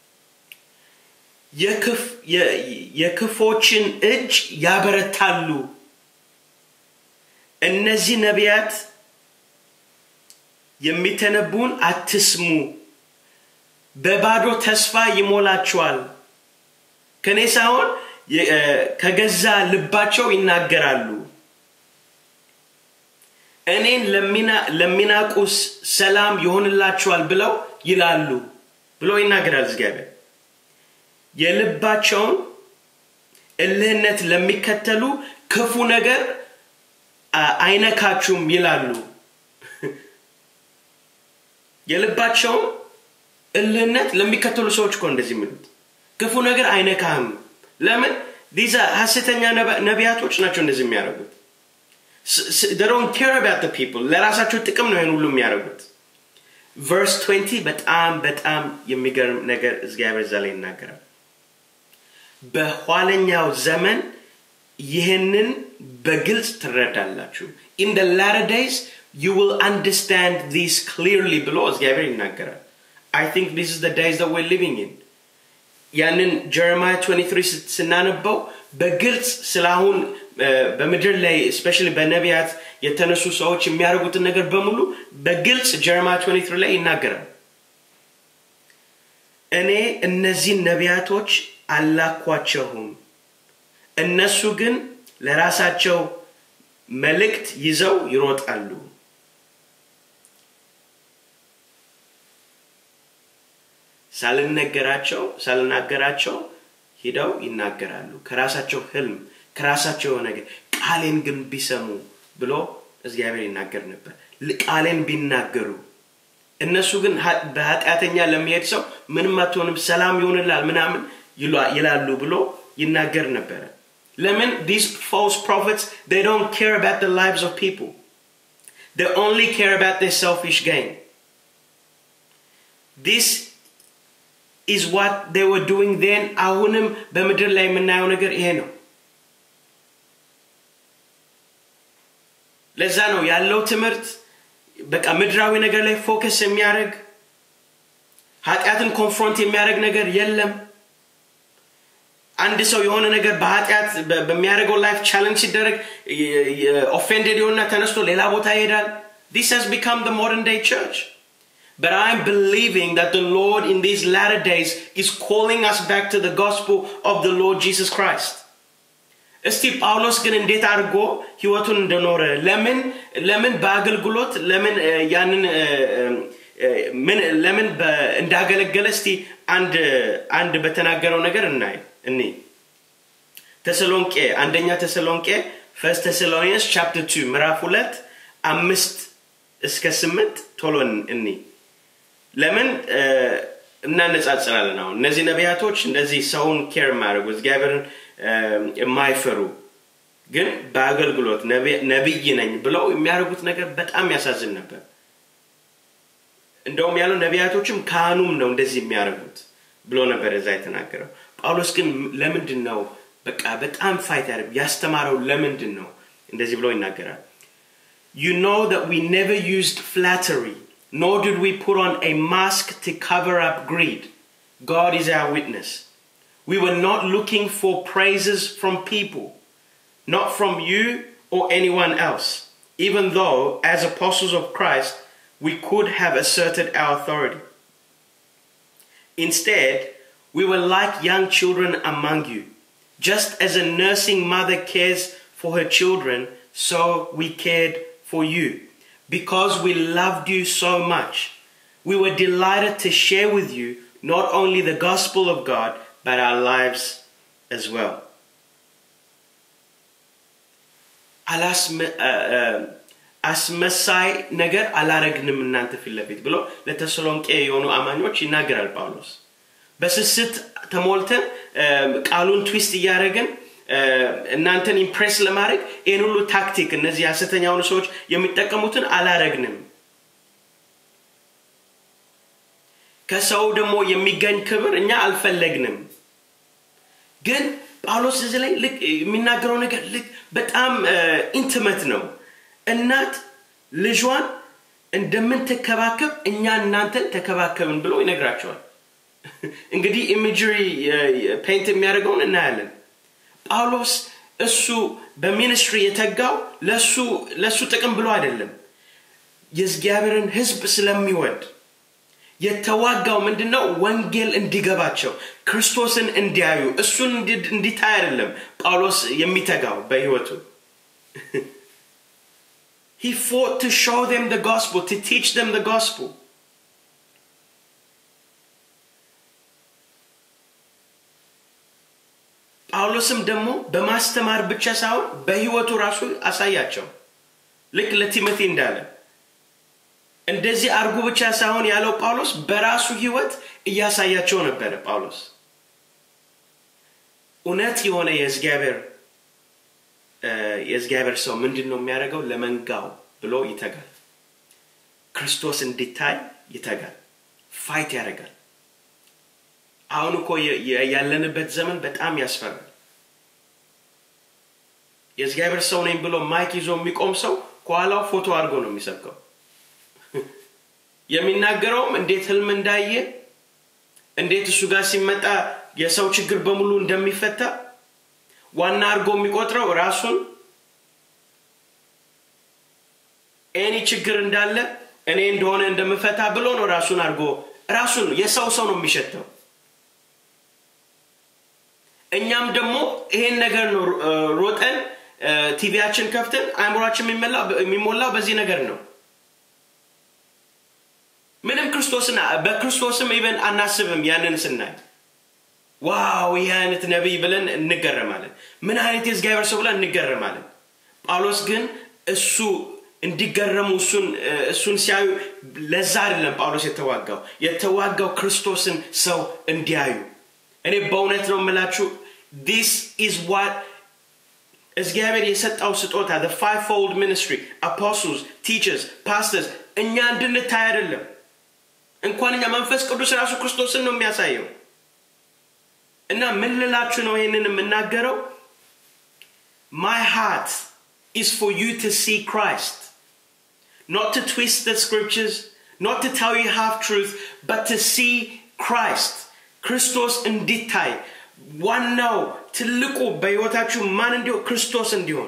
የክፎችን እጅ ያበረታሉ እነዚህ ነቢያት የሚተነቡን አትስሙ በባዶ ተስፋ ይሞላቸዋል ከኔ ሳይሆን ከገዛ ልባቸው ይናገራሉ እኔን ለሚናቁስ ሰላም ይሆንላቸዋል ብለው ይላሉ ብሎ ይናገራል እግዚአብሔር የልባቸውን እልህነት ለሚከተሉ ክፉ ነገር አይነካችሁም ይላሉ የልባቸውን እልህነት ለሚከተሉ ሰዎች እኮ እንደዚህ የሚሉት ክፉ ነገር አይነካህም ለምን ዲዛ ሀሰተኛ ነቢያቶች ናቸው እንደዚህ የሚያደርጉት ዶንት ኬር አባት ፒፕል ለራሳቸው ጥቅም ነው ይህን ሁሉ የሚያደርጉት ቨርስ 20 በጣም በጣም የሚገርም ነገር እግዚአብሔር እዛ ላይ ይናገራል በኋለኛው ዘመን ይህንን በግልጽ ትረዳላችሁ ኢን ደ ላተር ዴይስ you will understand these clearly ብሎ እግዚአብሔር ይናገራል I think this is the days that we're living in ያንን ጀረማያ 23 ስናነበው በግልጽ ስለአሁን በምድር ላይ ስፔሻሊ በነቢያት የተነሱ ሰዎች የሚያደርጉትን ነገር በሙሉ በግልጽ ጀረማያ 23 ላይ ይናገራል እኔ እነዚህን ነቢያቶች አላኳቸውም እነሱ ግን ለራሳቸው መልእክት ይዘው ይሮጣሉ ሳልነገራቸው ሳልናገራቸው ሂደው ይናገራሉ ከራሳቸው ህልም ከራሳቸው የሆነ ነገር ቃሌን ግን ቢሰሙ ብሎ እግዚአብሔር ይናገር ነበር ቃሌን ቢናገሩ እነሱ ግን በኃጢአተኛ ለሚሄድ ሰው ምንም አትሆንም ሰላም ይሆንላል ምናምን ይላሉ ብሎ ይናገር ነበረ ለምን these false prophets they don't care about the lives of people they only care about their selfish gain this is what they were doing then አሁንም በምድር ላይ የምናየው ነገር ይሄ ነው ለዛ ነው ያለው ትምህርት በቃ ምድራዊ ነገር ላይ ፎከስ የሚያደርግ ኃጢአትን ኮንፍሮንት የሚያደርግ ነገር የለም አንድ ሰው የሆነ ነገር በኃጢአት በሚያደርገው ላይፍ ቻለንጅ ሲደረግ ኦፌንደድ የሆና ተነስቶ ሌላ ቦታ ይሄዳል this has become the modern day church but i'm believing that the lord in these latter days is calling us back to the gospel of the lord jesus christ እስቲ ጳውሎስ ግን እንዴት አድርጎ ህይወቱን እንደኖረ ለምን ለምን በአገልግሎት ለምን ያንን ምን ለምን እንዳገለገለ እስቲ አንድ አንድ በተናገረው ነገር እናይ እኔ ተሰሎንቄ አንደኛ ተሰሎንቄ ፈርስት ተሰሎኒንስ ቻፕተር 2 ምዕራፍ ሁለት አምስት እስከ ስምንት ቶሎ እኒ ለምን እናነጻጽራለን አሁን እነዚህ ነቢያቶች እንደዚህ ሰውን ኬር የማያደርጉ እግዚአብሔርን የማይፈሩ ግን በአገልግሎት ነቢይ ነኝ ብለው የሚያደርጉት ነገር በጣም ያሳዝን ነበር እንደውም ያለው ነቢያቶችም ካህኑም ነው እንደዚህ የሚያደርጉት ብሎ ነበር እዛ የተናገረው ጳውሎስ ግን ለምንድን ነው በቃ በጣም ፋይት ያደርግ ያስተማረው ለምንድን ነው እንደዚህ ብሎ ይናገራል You know that we never used flattery, nor did we put on a mask to cover up greed. God is our witness. We were not looking for praises from people, not from you or anyone else, even though, as apostles of Christ, we could have asserted our authority. Instead, we were like young children among you. Just as a nursing mother cares for her children, so we cared for you. Because we loved you so much, we were delighted to share with you not only the gospel of God, but our lives as well. አስመሳይ ነገር አላረግንም እናንተ ፊት ለፊት ብሎ ለተሰሎንቄ የሆኑ አማኞች ይናገራል ጳውሎስ በስስት ተሞልተን ቃሉን ትዊስት እያደረግን እናንተን ኢምፕሬስ ለማድረግ ይህን ሁሉ ታክቲክ እነዚህ ሀሰተኛ የሆኑ ሰዎች የሚጠቀሙትን አላረግንም ከሰው ደግሞ የሚገኝ ክብር እኛ አልፈለግንም ግን ጳውሎስ እዚህ ላይ ልክ የሚናገረው ነገር ልክ በጣም ኢንትመት ነው እናት ልጇን እንደምንትከባከብ እኛ እናንተን ተከባከብን ብሎ ይነግራቸዋል እንግዲህ ኢሜጅሪ ፔንት የሚያደርገውን እናያለን ጳውሎስ እሱ በሚኒስትሪ የተጋው ለእሱ ጥቅም ብሎ አይደለም የእግዚአብሔርን ህዝብ ስለሚወድ የተዋጋው ምንድን ነው ወንጌል እንዲገባቸው ክርስቶስን እንዲያዩ እሱን እንዲታይ አይደለም ጳውሎስ የሚተጋው በህይወቱ He fought to show them the gospel, to teach them the gospel. ጳውሎስም ደግሞ በማስተማር ብቻ ሳይሆን በህይወቱ ራሱ አሳያቸው ልክ ለቲሞቴ እንዳለ እንደዚህ አርጉ ብቻ ሳይሆን ያለው ጳውሎስ በራሱ ህይወት እያሳያቸው ነበረ ጳውሎስ እውነት የሆነ የእግዚአብሔር የእግዚአብሔር ሰው ምንድን ነው የሚያደርገው ለመንጋው ብሎ ይተጋል ክርስቶስ እንዲታይ ይተጋል ፋይት ያደርጋል አሁን እኮ ያለንበት ዘመን በጣም ያስፈራል የእግዚአብሔር ሰው ነኝ ብሎ ማይክ ይዞ የሚቆም ሰው ከኋላው ፎቶ አድርጎ ነው የሚሰብከው የሚናገረውም እንዴት ህልም እንዳየ እንዴት እሱ ጋር ሲመጣ የሰው ችግር በሙሉ እንደሚፈታ ዋና አድርጎ የሚቆጥረው ራሱን ኤኒ ችግር እንዳለ እኔ እንደሆነ እንደምፈታ ብሎ ነው ራሱን አድርጎ ራሱን የሰው ሰው ነው የሚሸተው እኛም ደግሞ ይሄን ነገር ነው ሮጠን ቲቪያችን ከፍተን አእምሯችን የሚሞላው በዚህ ነገር ነው ምንም ክርስቶስን በክርስቶስም ኢቨን አናስብም ያንን ስናይ ዋው ይህ አይነት ነቢይ ብለን እንገረማለን ምን አይነት የእግዚአብሔር ሰው ብለን እንገረማለን ጳውሎስ ግን እሱ እንዲገረሙ እሱን እሱን ሲያዩ ለዛ አይደለም ጳውሎስ የተዋጋው የተዋጋው ክርስቶስን ሰው እንዲያዩ እኔ በእውነት ነው የምላችሁ ዲስ ኢዝ ዋት እግዚአብሔር የሰጠው ስጦታ the fivefold ministry apostles teachers pastors እኛ እንድንታይ አይደለም እንኳን እኛ መንፈስ ቅዱስ ራሱ ክርስቶስን ነው የሚያሳየው እና ምን ልላችሁ ነው ይህንን የምናገረው my heart is for you to see Christ not to twist the scriptures not to tell you half truth but to see Christ ክርስቶስ እንዲታይ ዋናው ትልቁ በህይወታችሁ ማን እንዲሆን ክርስቶስ እንዲሆን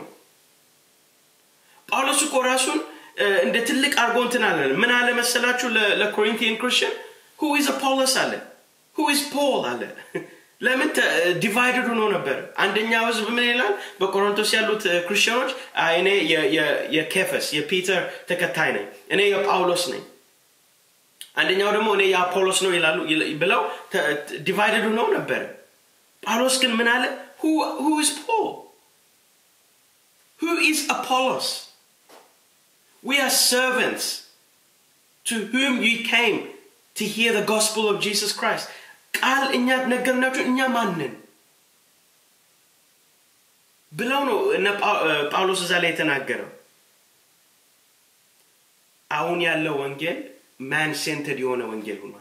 ጳውሎስ እኮ ራሱን እንደ ትልቅ አርጎ እንትን አለ ምን አለ መሰላችሁ ለኮሪንቲያን ክርስቲያን ሁ ኢዝ አፖሎስ አለ ሁ ኢዝ ፖል አለ ለምን ዲቫይድድ ሆኖ ነበር አንደኛው ህዝብ ምን ይላል በቆሮንቶስ ያሉት ክርስቲያኖች እኔ የኬፈስ የፒተር ተከታይ ነኝ እኔ የጳውሎስ ነኝ አንደኛው ደግሞ እኔ የአፖሎስ ነው ይላሉ ብለው ዲቫይድድ ሆነው ነበር ጳውሎስ ግን ምን አለ who is paul who is apollos we are servants to whom you came to hear the gospel of jesus christ ቃል እኛ ነገርናችሁ እኛ ማንን ብለው ነው እነ ጳውሎስ እዛ ላይ የተናገረው አሁን ያለው ወንጌል ማን ሴንተድ የሆነ ወንጌል ሆኗል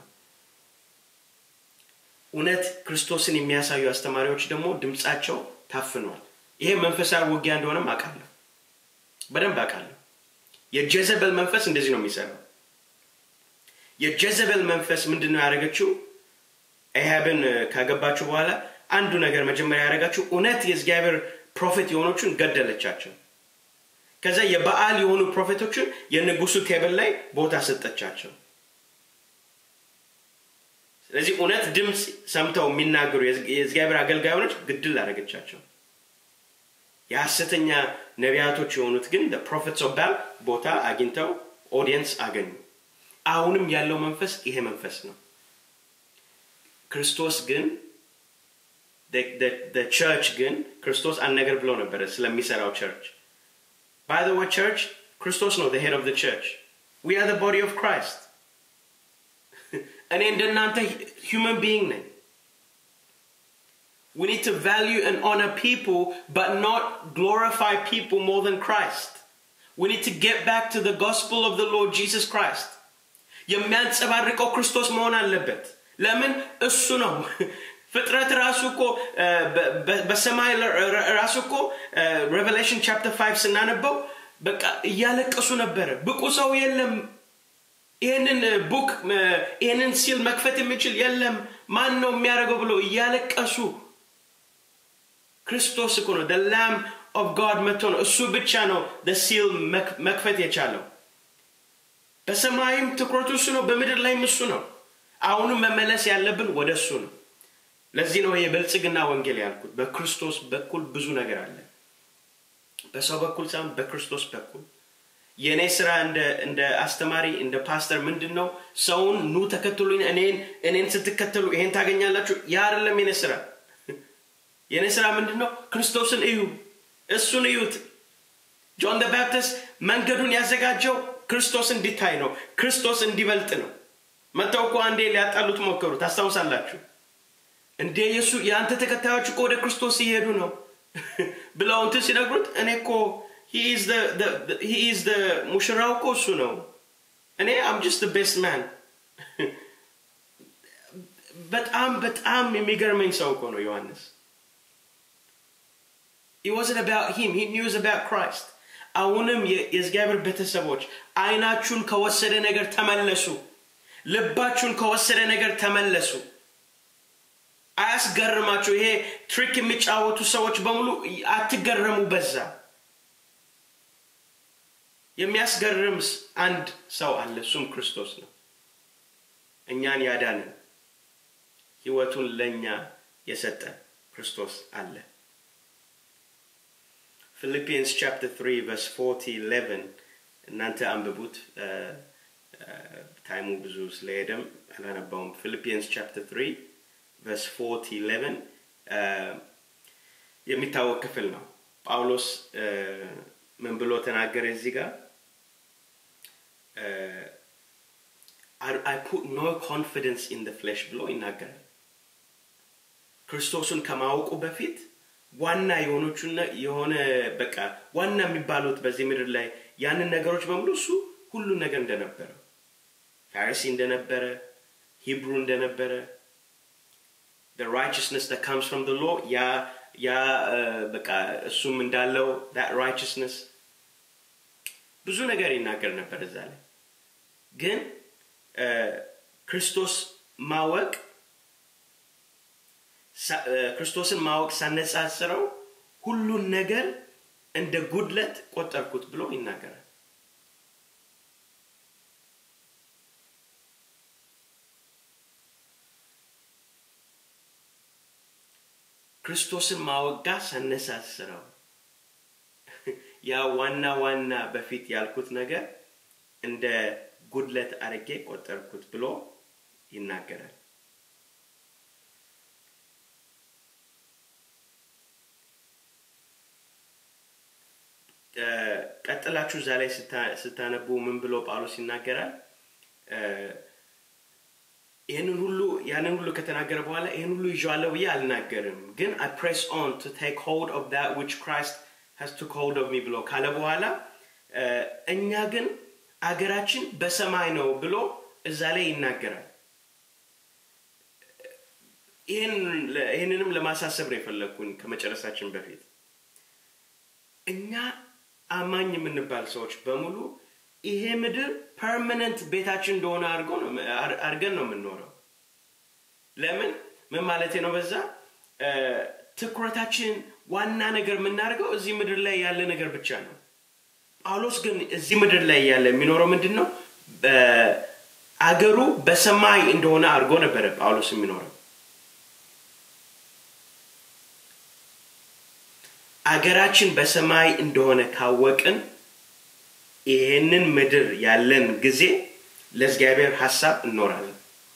እውነት ክርስቶስን የሚያሳዩ አስተማሪዎች ደግሞ ድምፃቸው ታፍኗል ይሄ መንፈሳዊ ውጊያ እንደሆነም አውቃለሁ በደንብ አውቃለሁ የጀዘበል መንፈስ እንደዚህ ነው የሚሰራው የጀዘበል መንፈስ ምንድን ነው ያደረገችው ኤሃብን ካገባችሁ በኋላ አንዱ ነገር መጀመሪያ ያደረጋችሁ እውነት የእግዚአብሔር ፕሮፌት የሆኖቹን ገደለቻቸው ከዛ የበዓል የሆኑ ፕሮፌቶችን የንጉሱ ቴብል ላይ ቦታ ሰጠቻቸው ስለዚህ እውነት ድምፅ ሰምተው የሚናገሩ የእግዚአብሔር አገልጋዮች ግድል አደረገቻቸው የሐሰተኛ ነቢያቶች የሆኑት ግን ፕሮፌትስ ኦፍ ባል ቦታ አግኝተው ኦዲየንስ አገኙ አሁንም ያለው መንፈስ ይሄ መንፈስ ነው ክርስቶስ ግን ቸርች ግን ክርስቶስ አንድ ነገር ብለው ነበረ ስለሚሰራው ቸርች ባይ ዘ ወይ ቸርች ክርስቶስ ነው ሄድ ኦፍ ቸርች ዊ አር ቦዲ ኦፍ ክራይስት እኔ እንደናንተ ሁመን ቢይንግ ነኝ We need to value and honor people, but not glorify people more than Christ. We need to get back to the gospel of the Lord Jesus Christ. የሚያንጸባርቀው ክርስቶስ መሆን አለበት ለምን እሱ ነው ፍጥረት ራሱ እኮ በሰማይ ራሱ እኮ ሬቨሌሽን ቻፕተር 5 ስናነበው በቃ እያለቀሱ ነበረ ብቁ ሰው የለም ይህንን ቡክ ይህንን ሲል መክፈት የሚችል የለም ማን ነው የሚያደርገው ብሎ እያለቀሱ ክርስቶስ እኮ ነው ላም ኦፍ ጋድ መጥቶ ነው እሱ ብቻ ነው ሲል መክፈት የቻለው በሰማይም ትኩረቱ እሱ ነው በምድር ላይም እሱ ነው አሁንም መመለስ ያለብን ወደ እሱ ነው ለዚህ ነው የብልጽግና ወንጌል ያልኩት በክርስቶስ በኩል ብዙ ነገር አለ በሰው በኩል ሳይሆን በክርስቶስ በኩል የእኔ ስራ እንደ አስተማሪ እንደ ፓስተር ምንድን ነው ሰውን ኑ ተከትሉኝ እኔን እኔን ስትከተሉ ይሄን ታገኛላችሁ ያ አይደለም የኔ ስራ የኔ ስራ ምንድን ነው ክርስቶስን እዩ እሱን እዩት ጆን ደ ባፕቲስት መንገዱን ያዘጋጀው ክርስቶስ እንዲታይ ነው ክርስቶስ እንዲበልጥ ነው መጥተው እኮ አንዴ ሊያጣሉት ሞከሩ ታስታውሳላችሁ እንዴ የሱ የአንተ ተከታዮች እኮ ወደ ክርስቶስ ሲሄዱ ነው ብለው እንትን ሲነግሩት እኔ እኮ ሂዝ ሙሽራው እኮ እሱ ነው እኔ አም ጀስት ቤስት ማን በጣም በጣም የሚገርመኝ ሰው እኮ ነው ዮሐንስ It wasn't about him. He knew about Christ. አሁንም የእግዚአብሔር ቤተሰቦች አይናችሁን ከወሰደ ነገር ተመለሱ ልባችሁን ከወሰደ ነገር ተመለሱ አያስገርማችሁ ይሄ ትሪክ የሚጫወቱ ሰዎች በሙሉ አትገረሙ በዛ የሚያስገርም አንድ ሰው አለ እሱም ክርስቶስ ነው እኛን ያዳንን ህይወቱን ለእኛ የሰጠ ክርስቶስ አለ ፊልፒንስ ቻፕተር 3 ቨርስ 40 11 እናንተ አንብቡት ታይሙ ብዙ ስለሄደም አላነባውም ፊልፒንስ ቻፕተር 3 ቨርስ 4 11 የሚታወቅ ክፍል ነው ጳውሎስ ምን ብሎ ተናገረ እዚህ ጋር አይ ፑት ኖ ኮንፊደንስ ኢን ደ ፍሌሽ ብሎ ይናገራል ክርስቶስን ከማወቁ በፊት ዋና የሆኖቹን የሆነ በቃ ዋና የሚባሉት በዚህ ምድር ላይ ያንን ነገሮች በሙሉ እሱ ሁሉን ነገር እንደነበረ ፋሪሲ እንደነበረ ሂብሩ እንደነበረ the righteousness that comes from the law ያ ያ በቃ እሱም እንዳለው that righteousness ብዙ ነገር ይናገር ነበር እዛ ላይ ግን ክርስቶስ ማወቅ ክርስቶስን ማወቅ ሳነጻጽረው ሁሉን ነገር እንደ ጉድለት ቆጠርኩት ብሎ ይናገራል ክርስቶስን ማወቅ ጋር ሳነሳስረው ያ ዋና ዋና በፊት ያልኩት ነገር እንደ ጉድለት አርጌ ቆጠርኩት ብሎ ይናገራል ቀጥላችሁ እዛ ላይ ስታነቡ ምን ብሎ ጳውሎስ ይናገራል ይህንን ሁሉ ያንን ሁሉ ከተናገረ በኋላ ይህን ሁሉ ይዤዋለሁ ብዬ አልናገርም ግን አይ ፕሬስ ኦን ቱ ቴክ ሆልድ ኦፍ ዳት ዊች ክራይስት ሃዝ ቱክ ሆልድ ኦፍ ሚ ብሎ ካለ በኋላ እኛ ግን አገራችን በሰማይ ነው ብሎ እዛ ላይ ይናገራል ይህንንም ለማሳሰብ ነው የፈለግኩኝ ከመጨረሳችን በፊት እኛ አማኝ የምንባል ሰዎች በሙሉ ይሄ ምድር ፐርማነንት ቤታችን እንደሆነ አድርገን ነው የምንኖረው ለምን ምን ማለት ነው በዛ ትኩረታችን ዋና ነገር የምናደርገው እዚህ ምድር ላይ ያለ ነገር ብቻ ነው ጳውሎስ ግን እዚህ ምድር ላይ ያለ የሚኖረው ምንድን ነው አገሩ በሰማይ እንደሆነ አድርጎ ነበረ ጳውሎስ የሚኖረው አገራችን በሰማይ እንደሆነ ካወቅን ይህንን ምድር ያለን ጊዜ ለእግዚአብሔር ሀሳብ እኖራለን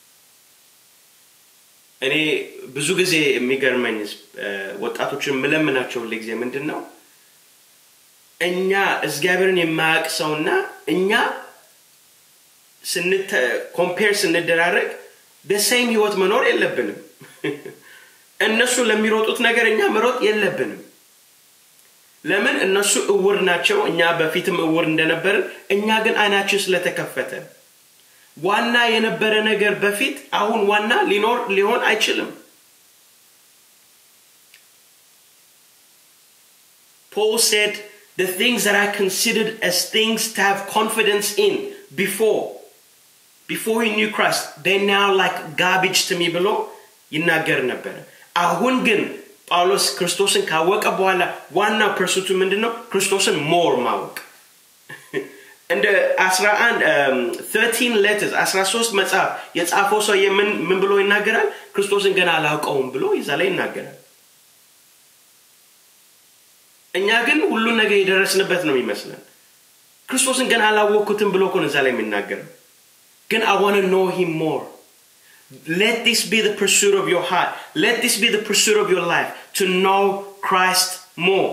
እኔ ብዙ ጊዜ የሚገርመኝ ወጣቶችን የምለምናቸው ጊዜ ምንድን ነው እኛ እግዚአብሔርን የማያውቅ ሰውና እኛ ኮምፔር ስንደራረግ በሴም ህይወት መኖር የለብንም እነሱ ለሚሮጡት ነገር እኛ መሮጥ የለብንም ለምን እነሱ እውር ናቸው እኛ በፊትም እውር እንደነበርን እኛ ግን አይናችን ስለተከፈተ ዋና የነበረ ነገር በፊት አሁን ዋና ሊኖር ሊሆን አይችልም Paul said, The things that I considered as things to have confidence in before, before he knew Christ, they're now like garbage to me ብሎ ይናገር ነበረ አሁን ግን ጳውሎስ ክርስቶስን ካወቀ በኋላ ዋና ፐርሱቱ ምንድን ነው ክርስቶስን ሞር ማወቅ እንደ 13 ሌተርስ 13 መጽሐፍ የጻፈው ሰው ምን ብሎ ይናገራል ክርስቶስን ገና አላውቀውም ብሎ ይዛ ላይ ይናገራል እኛ ግን ሁሉን ነገር የደረስንበት ነው የሚመስለን ክርስቶስን ገና አላወቅኩትም ብሎ ኮን እዛ ላይ የሚናገረው ግን አይ ዋን ኖ ሂም ሞር let this be the pursuit of your heart let this be the pursuit of your life to know christ more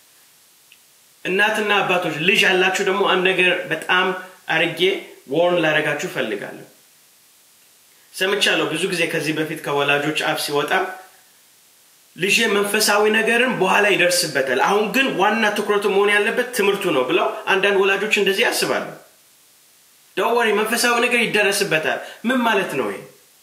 እናትና አባቶች ልጅ ያላችሁ ደግሞ አንድ ነገር በጣም አርጌ ወርን ላረጋችሁ ፈልጋለሁ ሰምቻለሁ ብዙ ጊዜ ከዚህ በፊት ከወላጆች አፍ ሲወጣ ልጅ መንፈሳዊ ነገርን በኋላ ይደርስበታል አሁን ግን ዋና ትኩረቱ መሆን ያለበት ትምህርቱ ነው ብለው አንዳንድ ወላጆች እንደዚህ ያስባሉ ደወሪ መንፈሳዊ ነገር ይደረስበታል ምን ማለት ነው ይሄ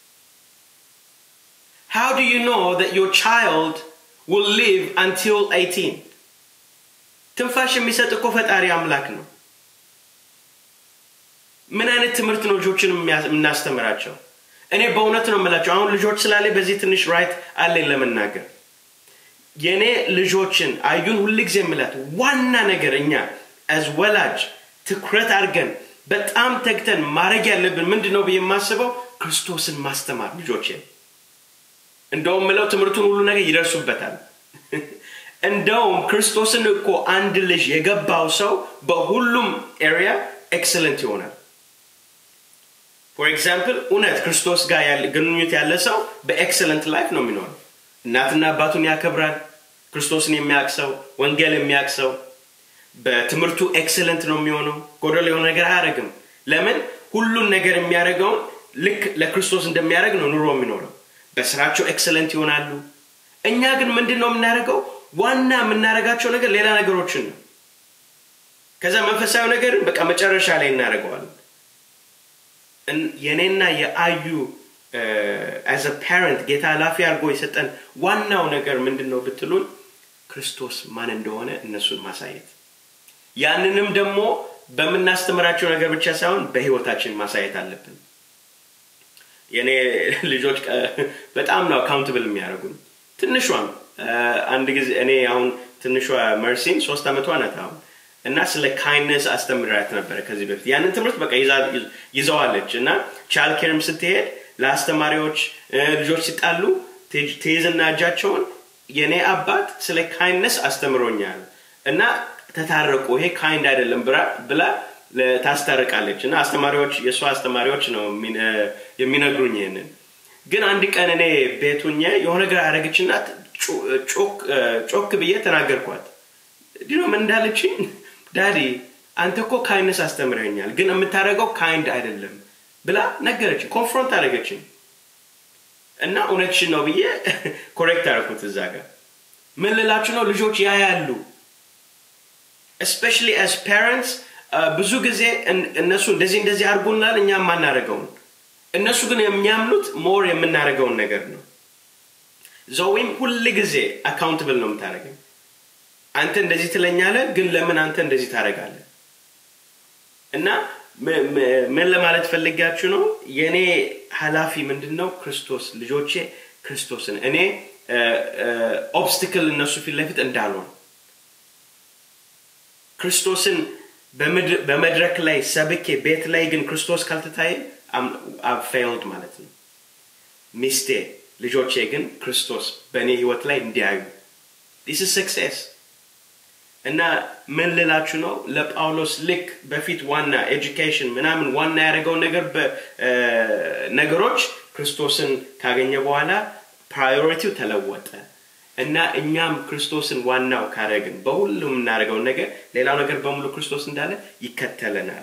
How do you know that your child will live until 18? ትንፋሽ የሚሰጥ እኮ ፈጣሪ አምላክ ነው ምን አይነት ትምህርት ነው ልጆችን የምናስተምራቸው እኔ በእውነት ነው የምላቸው አሁን ልጆች ስላለ በዚህ ትንሽ ራይት አለኝ ለመናገር የእኔ ልጆችን አዩን ሁልጊዜ የምላት ዋና ነገር እኛ አዝ ወላጅ ትኩረት አድርገን በጣም ተግተን ማድረግ ያለብን ምንድን ነው ብዬ የማስበው ክርስቶስን ማስተማር ልጆችን እንደውም ምለው ትምህርቱን ሁሉ ነገር ይደርሱበታል እንደውም ክርስቶስን እኮ አንድ ልጅ የገባው ሰው በሁሉም ኤሪያ ኤክሰለንት ይሆናል ፎር ኤግዛምፕል እውነት ክርስቶስ ጋር ያለ ግንኙነት ያለ ሰው በኤክሰለንት ላይፍ ነው የሚኖረው እናትና አባቱን ያከብራል ክርስቶስን የሚያውቅ ሰው ወንጌል የሚያውቅ ሰው በትምህርቱ ኤክሰለንት ነው የሚሆነው ጎደሎ የሆነ ነገር አያደርግም ለምን ሁሉን ነገር የሚያደርገውን ልክ ለክርስቶስ እንደሚያደርግ ነው ኑሮ የሚኖረው በስራቸው ኤክሰለንት ይሆናሉ እኛ ግን ምንድን ነው የምናደርገው ዋና የምናደርጋቸው ነገር ሌላ ነገሮችን ነው ከዛ መንፈሳዊ ነገርን በቃ መጨረሻ ላይ እናደርገዋለን የኔና የአዩ አዘ ፓረንት ጌታ ኃላፊ አድርጎ የሰጠን ዋናው ነገር ምንድን ነው ብትሉን ክርስቶስ ማን እንደሆነ እነሱን ማሳየት ያንንም ደግሞ በምናስተምራቸው ነገር ብቻ ሳይሆን በህይወታችን ማሳየት አለብን የእኔ ልጆች በጣም ነው አካውንትብል የሚያደርጉን ትንሿም አንድ ጊዜ እኔ አሁን ትንሿ መርሲን ሶስት ዓመቷ ናት አሁን እና ስለ ካይነስ አስተምራት ነበረ ከዚህ በፊት ያንን ትምህርት በቃ ይዘዋለች እና ቻልኬርም ስትሄድ ለአስተማሪዎች ልጆች ሲጣሉ ትይዝና እጃቸውን የእኔ አባት ስለ ካይነስ አስተምሮኛል እና ተታረቁ ይሄ ካይንድ አይደለም ብላ ታስታርቃለች እና አስተማሪዎች የእሷ አስተማሪዎች ነው የሚነግሩኝ ይህንን ግን አንድ ቀን እኔ ቤቱኘ የሆነ ነገር አደረገችና ጮክ ብዬ ተናገርኳት ዲኖ ምን እንዳለችኝ ዳዲ አንተ እኮ ካይንስ አስተምረኛል ግን የምታደርገው ካይንድ አይደለም ብላ ነገረች ኮንፍሮንት አደረገችኝ እና እውነትሽን ነው ብዬ ኮሬክት አደረኩት እዛ ጋር ምን ልላችሁ ነው ልጆች ያያሉ እስፔሻሊ አስ ፓረንትስ ብዙ ጊዜ እነሱ እንደዚህ እንደዚህ አድርጎናል እኛ የማናደርገውን እነሱ ግን የሚያምኑት ሞር የምናደርገውን ነገር ነው ዘዊም ሁል ጊዜ አካውንትብል ነው የምታደርገኝ አንተ እንደዚህ ትለኛለ ግን ለምን አንተ እንደዚህ ታደረጋለ እና ምን ለማለት ፈልጋችሁ ነው የእኔ ሀላፊ ምንድን ነው ክርስቶስ ልጆቼ ክርስቶስን እኔ ኦብስትክል እነሱ ፊት ለፊት እንዳልሆን ክርስቶስን በመድረክ ላይ ሰብኬ ቤት ላይ ግን ክርስቶስ ካልተታየ ፌይልድ ማለት ነው ሚስቴ ልጆቼ ግን ክርስቶስ በእኔ ህይወት ላይ እንዲያዩ ዲስ ሰክሴስ እና ምን ልላችሁ ነው ለጳውሎስ ልክ በፊት ዋና ኤጁኬሽን ምናምን ዋና ያደረገው ነገር ነገሮች ክርስቶስን ካገኘ በኋላ ፕራዮሪቲው ተለወጠ እና እኛም ክርስቶስን ዋናው ካረግን በሁሉም የምናደርገውን ነገር ሌላው ነገር በሙሉ ክርስቶስ እንዳለ ይከተለናል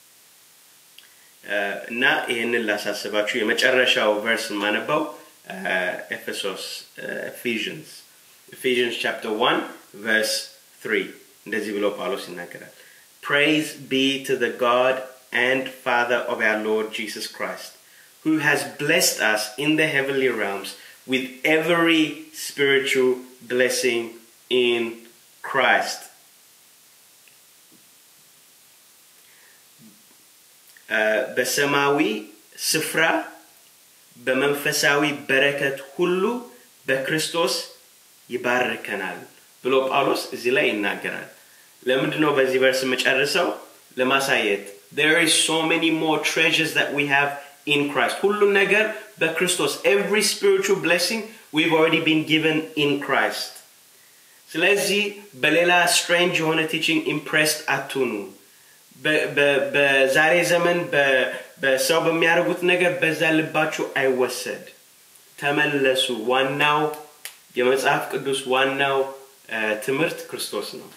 እና ይህንን ላሳስባችሁ የመጨረሻው ቨርስ የማነባው ኤፌሶስ ኤፊዥንስ ኤፊዥንስ ቻፕተር 1 ቨርስ 3 እንደዚህ ብሎ ጳውሎስ ይናገራል praise be to the god and father of our lord jesus christ who has blessed us in the heavenly realms with every spiritual blessing in christ በሰማዊ ስፍራ በመንፈሳዊ በረከት ሁሉ በክርስቶስ ይባርከናል ብሎ ጳውሎስ እዚህ ላይ ይናገራል ለምንድ ነው በዚህ ቨርስ የምጨርሰው ለማሳየት there is so many more treasures that we have in Christ ሁሉም ነገር በክርስቶስ every spiritual blessing we've already been given in Christ ስለዚህ በሌላ ስትሬንጅ የሆነ ቲችንግ ኢምፕሬስድ አትሁኑ በዛሬ ዘመን በሰው በሚያደርጉት ነገር በዛ ልባችሁ አይወሰድ ተመለሱ ዋናው የመጽሐፍ ቅዱስ ዋናው ትምህርት ክርስቶስ ነው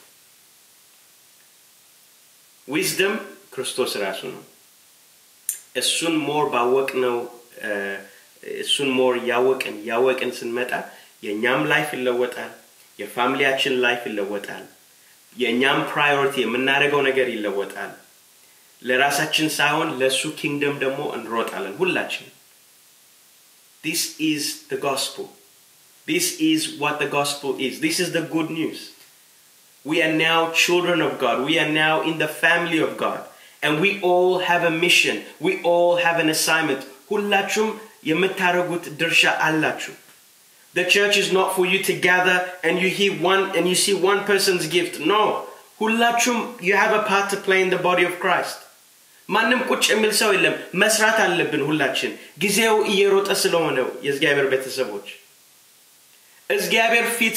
ዊዝደም ክርስቶስ ራሱ ነው እሱን ሞር ባወቅ ነው እሱን ሞር ያወቅን ያወቅን ስንመጣ የእኛም ላይፍ ይለወጣል የፋሚሊያችን ላይፍ ይለወጣል የእኛም ፕራዮሪቲ የምናደርገው ነገር ይለወጣል ለራሳችን ሳይሆን ለእሱ ኪንግደም ደግሞ እንሮጣለን ሁላችን this is the gospel this is what the gospel is this is the good news we are now children of god we are now in the family of god and we all have a mission we all have an assignment ሁላችሁም የምታደርጉት ድርሻ አላችሁ the church is not for you to gather and you hear one and you see one person's gift. No. ሁላችሁም you have a part to play in the body of Christ. ማንም ቁጭ የሚል ሰው የለም መስራት አለብን ሁላችን ጊዜው እየሮጠ ስለሆነው የእግዚአብሔር ቤተሰቦች እግዚአብሔር ፊት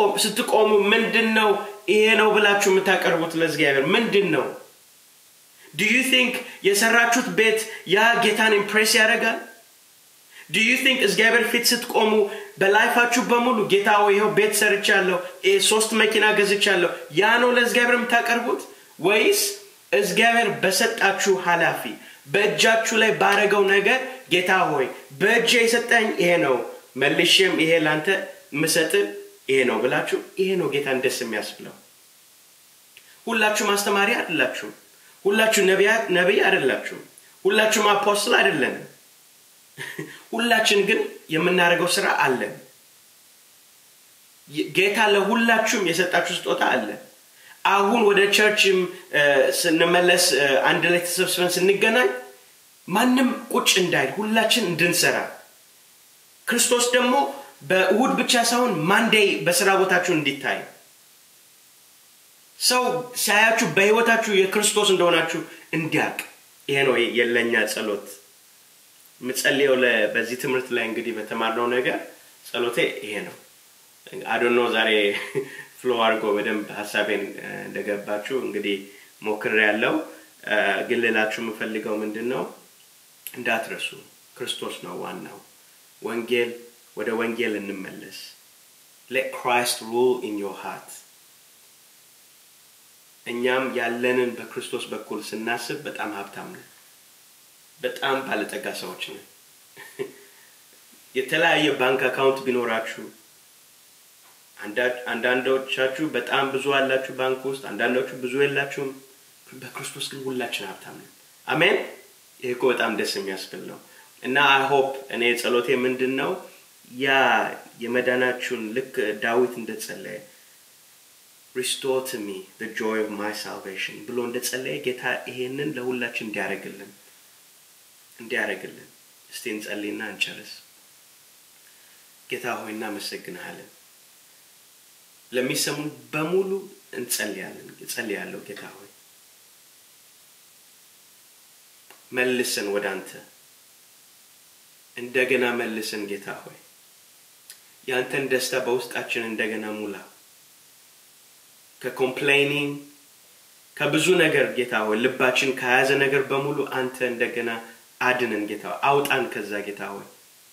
ስትቆሙ ምንድን ነው ይሄ ነው ብላችሁ የምታቀርቡት ለእግዚአብሔር ምንድን ነው ዱ ዩ ቲንክ የሰራችሁት ቤት ያ ጌታን ኢምፕሬስ ያደርጋል ዱ ዩ ቲንክ እግዚአብሔር ፊት ስትቆሙ በላይፋችሁ በሙሉ ጌታ ወይ ይኸው ቤት ሰርቻለሁ ሶስት መኪና ገዝቻለሁ ያ ነው ለእግዚአብሔር የምታቀርቡት ወይስ እግዚአብሔር በሰጣችሁ ኃላፊ በእጃችሁ ላይ ባረገው ነገር ጌታ ሆይ በእጅ የሰጠኝ ይሄ ነው መልሼም ይሄ ላንተ ምሰጥ ይሄ ነው ብላችሁ ይሄ ነው ጌታን ደስ የሚያስብለው ሁላችሁም አስተማሪ አይደላችሁም ሁላችሁ ነቢይ አይደላችሁም ሁላችሁም አፖስትል አይደለንም ሁላችን ግን የምናደርገው ስራ አለን ጌታ ለሁላችሁም የሰጣችሁ ስጦታ አለ አሁን ወደ ቸርችም ስንመለስ አንድ ላይ ተሰብስበን ስንገናኝ ማንም ቁጭ እንዳይል ሁላችን እንድንሰራ ክርስቶስ ደግሞ በእሁድ ብቻ ሳይሆን ማንዴይ በስራ ቦታችሁ እንዲታይ ሰው ሳያችሁ በህይወታችሁ የክርስቶስ እንደሆናችሁ እንዲያቅ ይሄ ነው የለኛ ጸሎት የምጸልየው በዚህ ትምህርት ላይ እንግዲህ በተማርነው ነገር ጸሎቴ ይሄ ነው አዶኖ ዛሬ ፍሎ አድርጎ በደንብ ሀሳቤን እንደገባችሁ እንግዲህ ሞክር ያለው ግን ሌላችሁ የምፈልገው ምንድን ነው እንዳትረሱ ክርስቶስ ነው ዋናው ወንጌል ወደ ወንጌል እንመለስ let Christ rule in your heart እኛም ያለንን በክርስቶስ በኩል ስናስብ በጣም ሀብታም ነን በጣም ባለጠጋ ሰዎች ነን የተለያየ ባንክ አካውንት ቢኖራችሁ አንዳንዶቻችሁ በጣም ብዙ አላችሁ ባንክ ውስጥ አንዳንዶቹ ብዙ የላችሁም በክርስቶስ ግን ሁላችን ሀብታም ነን አሜን ይህ እኮ በጣም ደስ የሚያስብል ነው እና አይሆፕ እኔ ጸሎቴ ምንድን ነው ያ የመዳናችሁን ልክ ዳዊት እንደጸለየ ሪስቶር ቱ ሚ the joy of my salvation ብሎ እንደጸለየ ጌታ ይሄንን ለሁላችን እንዲያደርግልን እንዲያደርግልን እስቲ እንጸልይና እንጨርስ ጌታ ሆይ እናመሰግንሃለን ለሚሰሙን በሙሉ እንጸልያለን እጸልያለሁ ጌታ ሆይ መልሰን ወደ አንተ እንደገና መልሰን ጌታ ሆይ ያንተን ደስታ በውስጣችን እንደገና ሙላ ከኮምፕሌኒንግ ከብዙ ነገር ጌታ ሆይ ልባችን ከያዘ ነገር በሙሉ አንተ እንደገና አድነን ጌታ ሆይ አውጣን ከዛ ጌታ ሆይ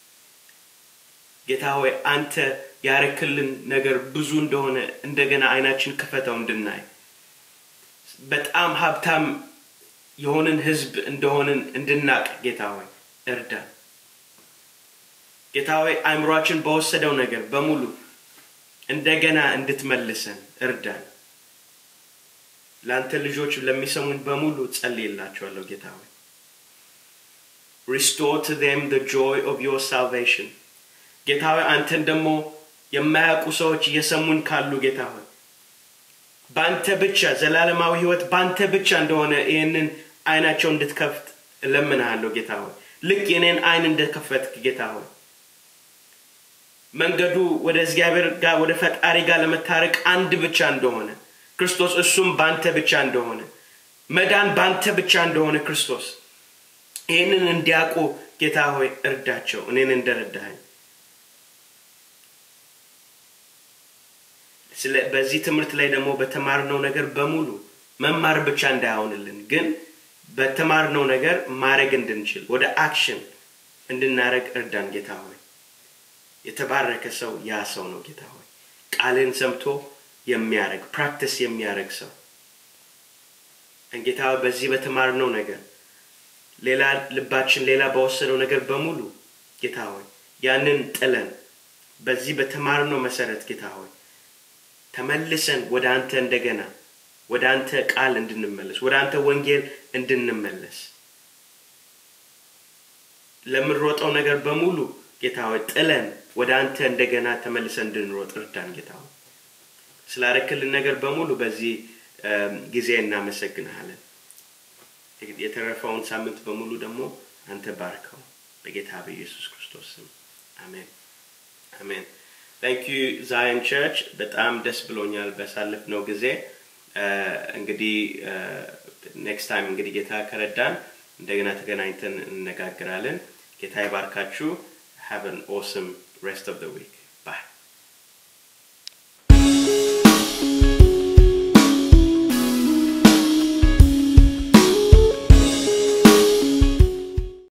ጌታ ሆይ አንተ ያረክልን ነገር ብዙ እንደሆነ እንደገና አይናችን ክፈተው እንድናይ በጣም ሀብታም የሆንን ህዝብ እንደሆንን እንድናቅ ጌታ ሆይ እርዳን ጌታ ሆይ አእምሯችን በወሰደው ነገር በሙሉ እንደገና እንድትመልሰን እርዳን ለአንተ ልጆች ለሚሰሙን በሙሉ ጸልይላቸዋለሁ ጌታ ሆይ ሪስቶር ቱ them the joy of your salvation ጌታ ሆይ አንተን ደግሞ የማያውቁ ሰዎች እየሰሙን ካሉ ጌታ ሆይ በአንተ ብቻ ዘላለማዊ ህይወት በአንተ ብቻ እንደሆነ ይህንን አይናቸው እንድትከፍት እለምንሃለሁ ጌታ ሆይ ልክ የኔን አይን እንደከፈትክ ጌታ ሆይ መንገዱ ወደ እግዚአብሔር ጋር ወደ ፈጣሪ ጋር ለመታረቅ አንድ ብቻ እንደሆነ ክርስቶስ እሱም በአንተ ብቻ እንደሆነ መዳን በአንተ ብቻ እንደሆነ ክርስቶስ ይህንን እንዲያውቁ ጌታ ሆይ እርዳቸው እኔን እንደረዳኸኝ በዚህ ትምህርት ላይ ደግሞ በተማርነው ነገር በሙሉ መማር ብቻ እንዳይሆንልን ግን በተማርነው ነገር ማድረግ እንድንችል ወደ አክሽን እንድናደረግ እርዳን ጌታ ሆይ የተባረከ ሰው ያ ሰው ነው ጌታ ሆይ ቃልን ሰምቶ የሚያደረግ ፕራክቲስ የሚያደረግ ሰው ጌታ በዚህ በተማርነው ነገር ሌላ ልባችን ሌላ በወሰደው ነገር በሙሉ ጌታ ሆይ ያንን ጥለን በዚህ በተማርነው መሰረት ጌታ ሆይ ተመልሰን ወደ አንተ እንደገና ወደ አንተ ቃል እንድንመለስ ወደ አንተ ወንጌል እንድንመለስ ለምንሮጠው ነገር በሙሉ ጌታ ሆይ ጥለን ወደ አንተ እንደገና ተመልሰን እንድንሮጥ እርዳን ጌታ ሆይ ስላረክልን ነገር በሙሉ በዚህ ጊዜ እናመሰግንሃለን የተረፈውን ሳምንት በሙሉ ደግሞ አንተ ባርከው በጌታ በኢየሱስ ክርስቶስ ስም አሜን አሜን ታንክ ዩ ዛየን ቸርች በጣም ደስ ብሎኛል በሳለፍነው ጊዜ እንግዲህ ኔክስት ታይም እንግዲህ ጌታ ከረዳን እንደገና ተገናኝተን እንነጋግራለን ጌታ ይባርካችሁ have an awesome rest of the week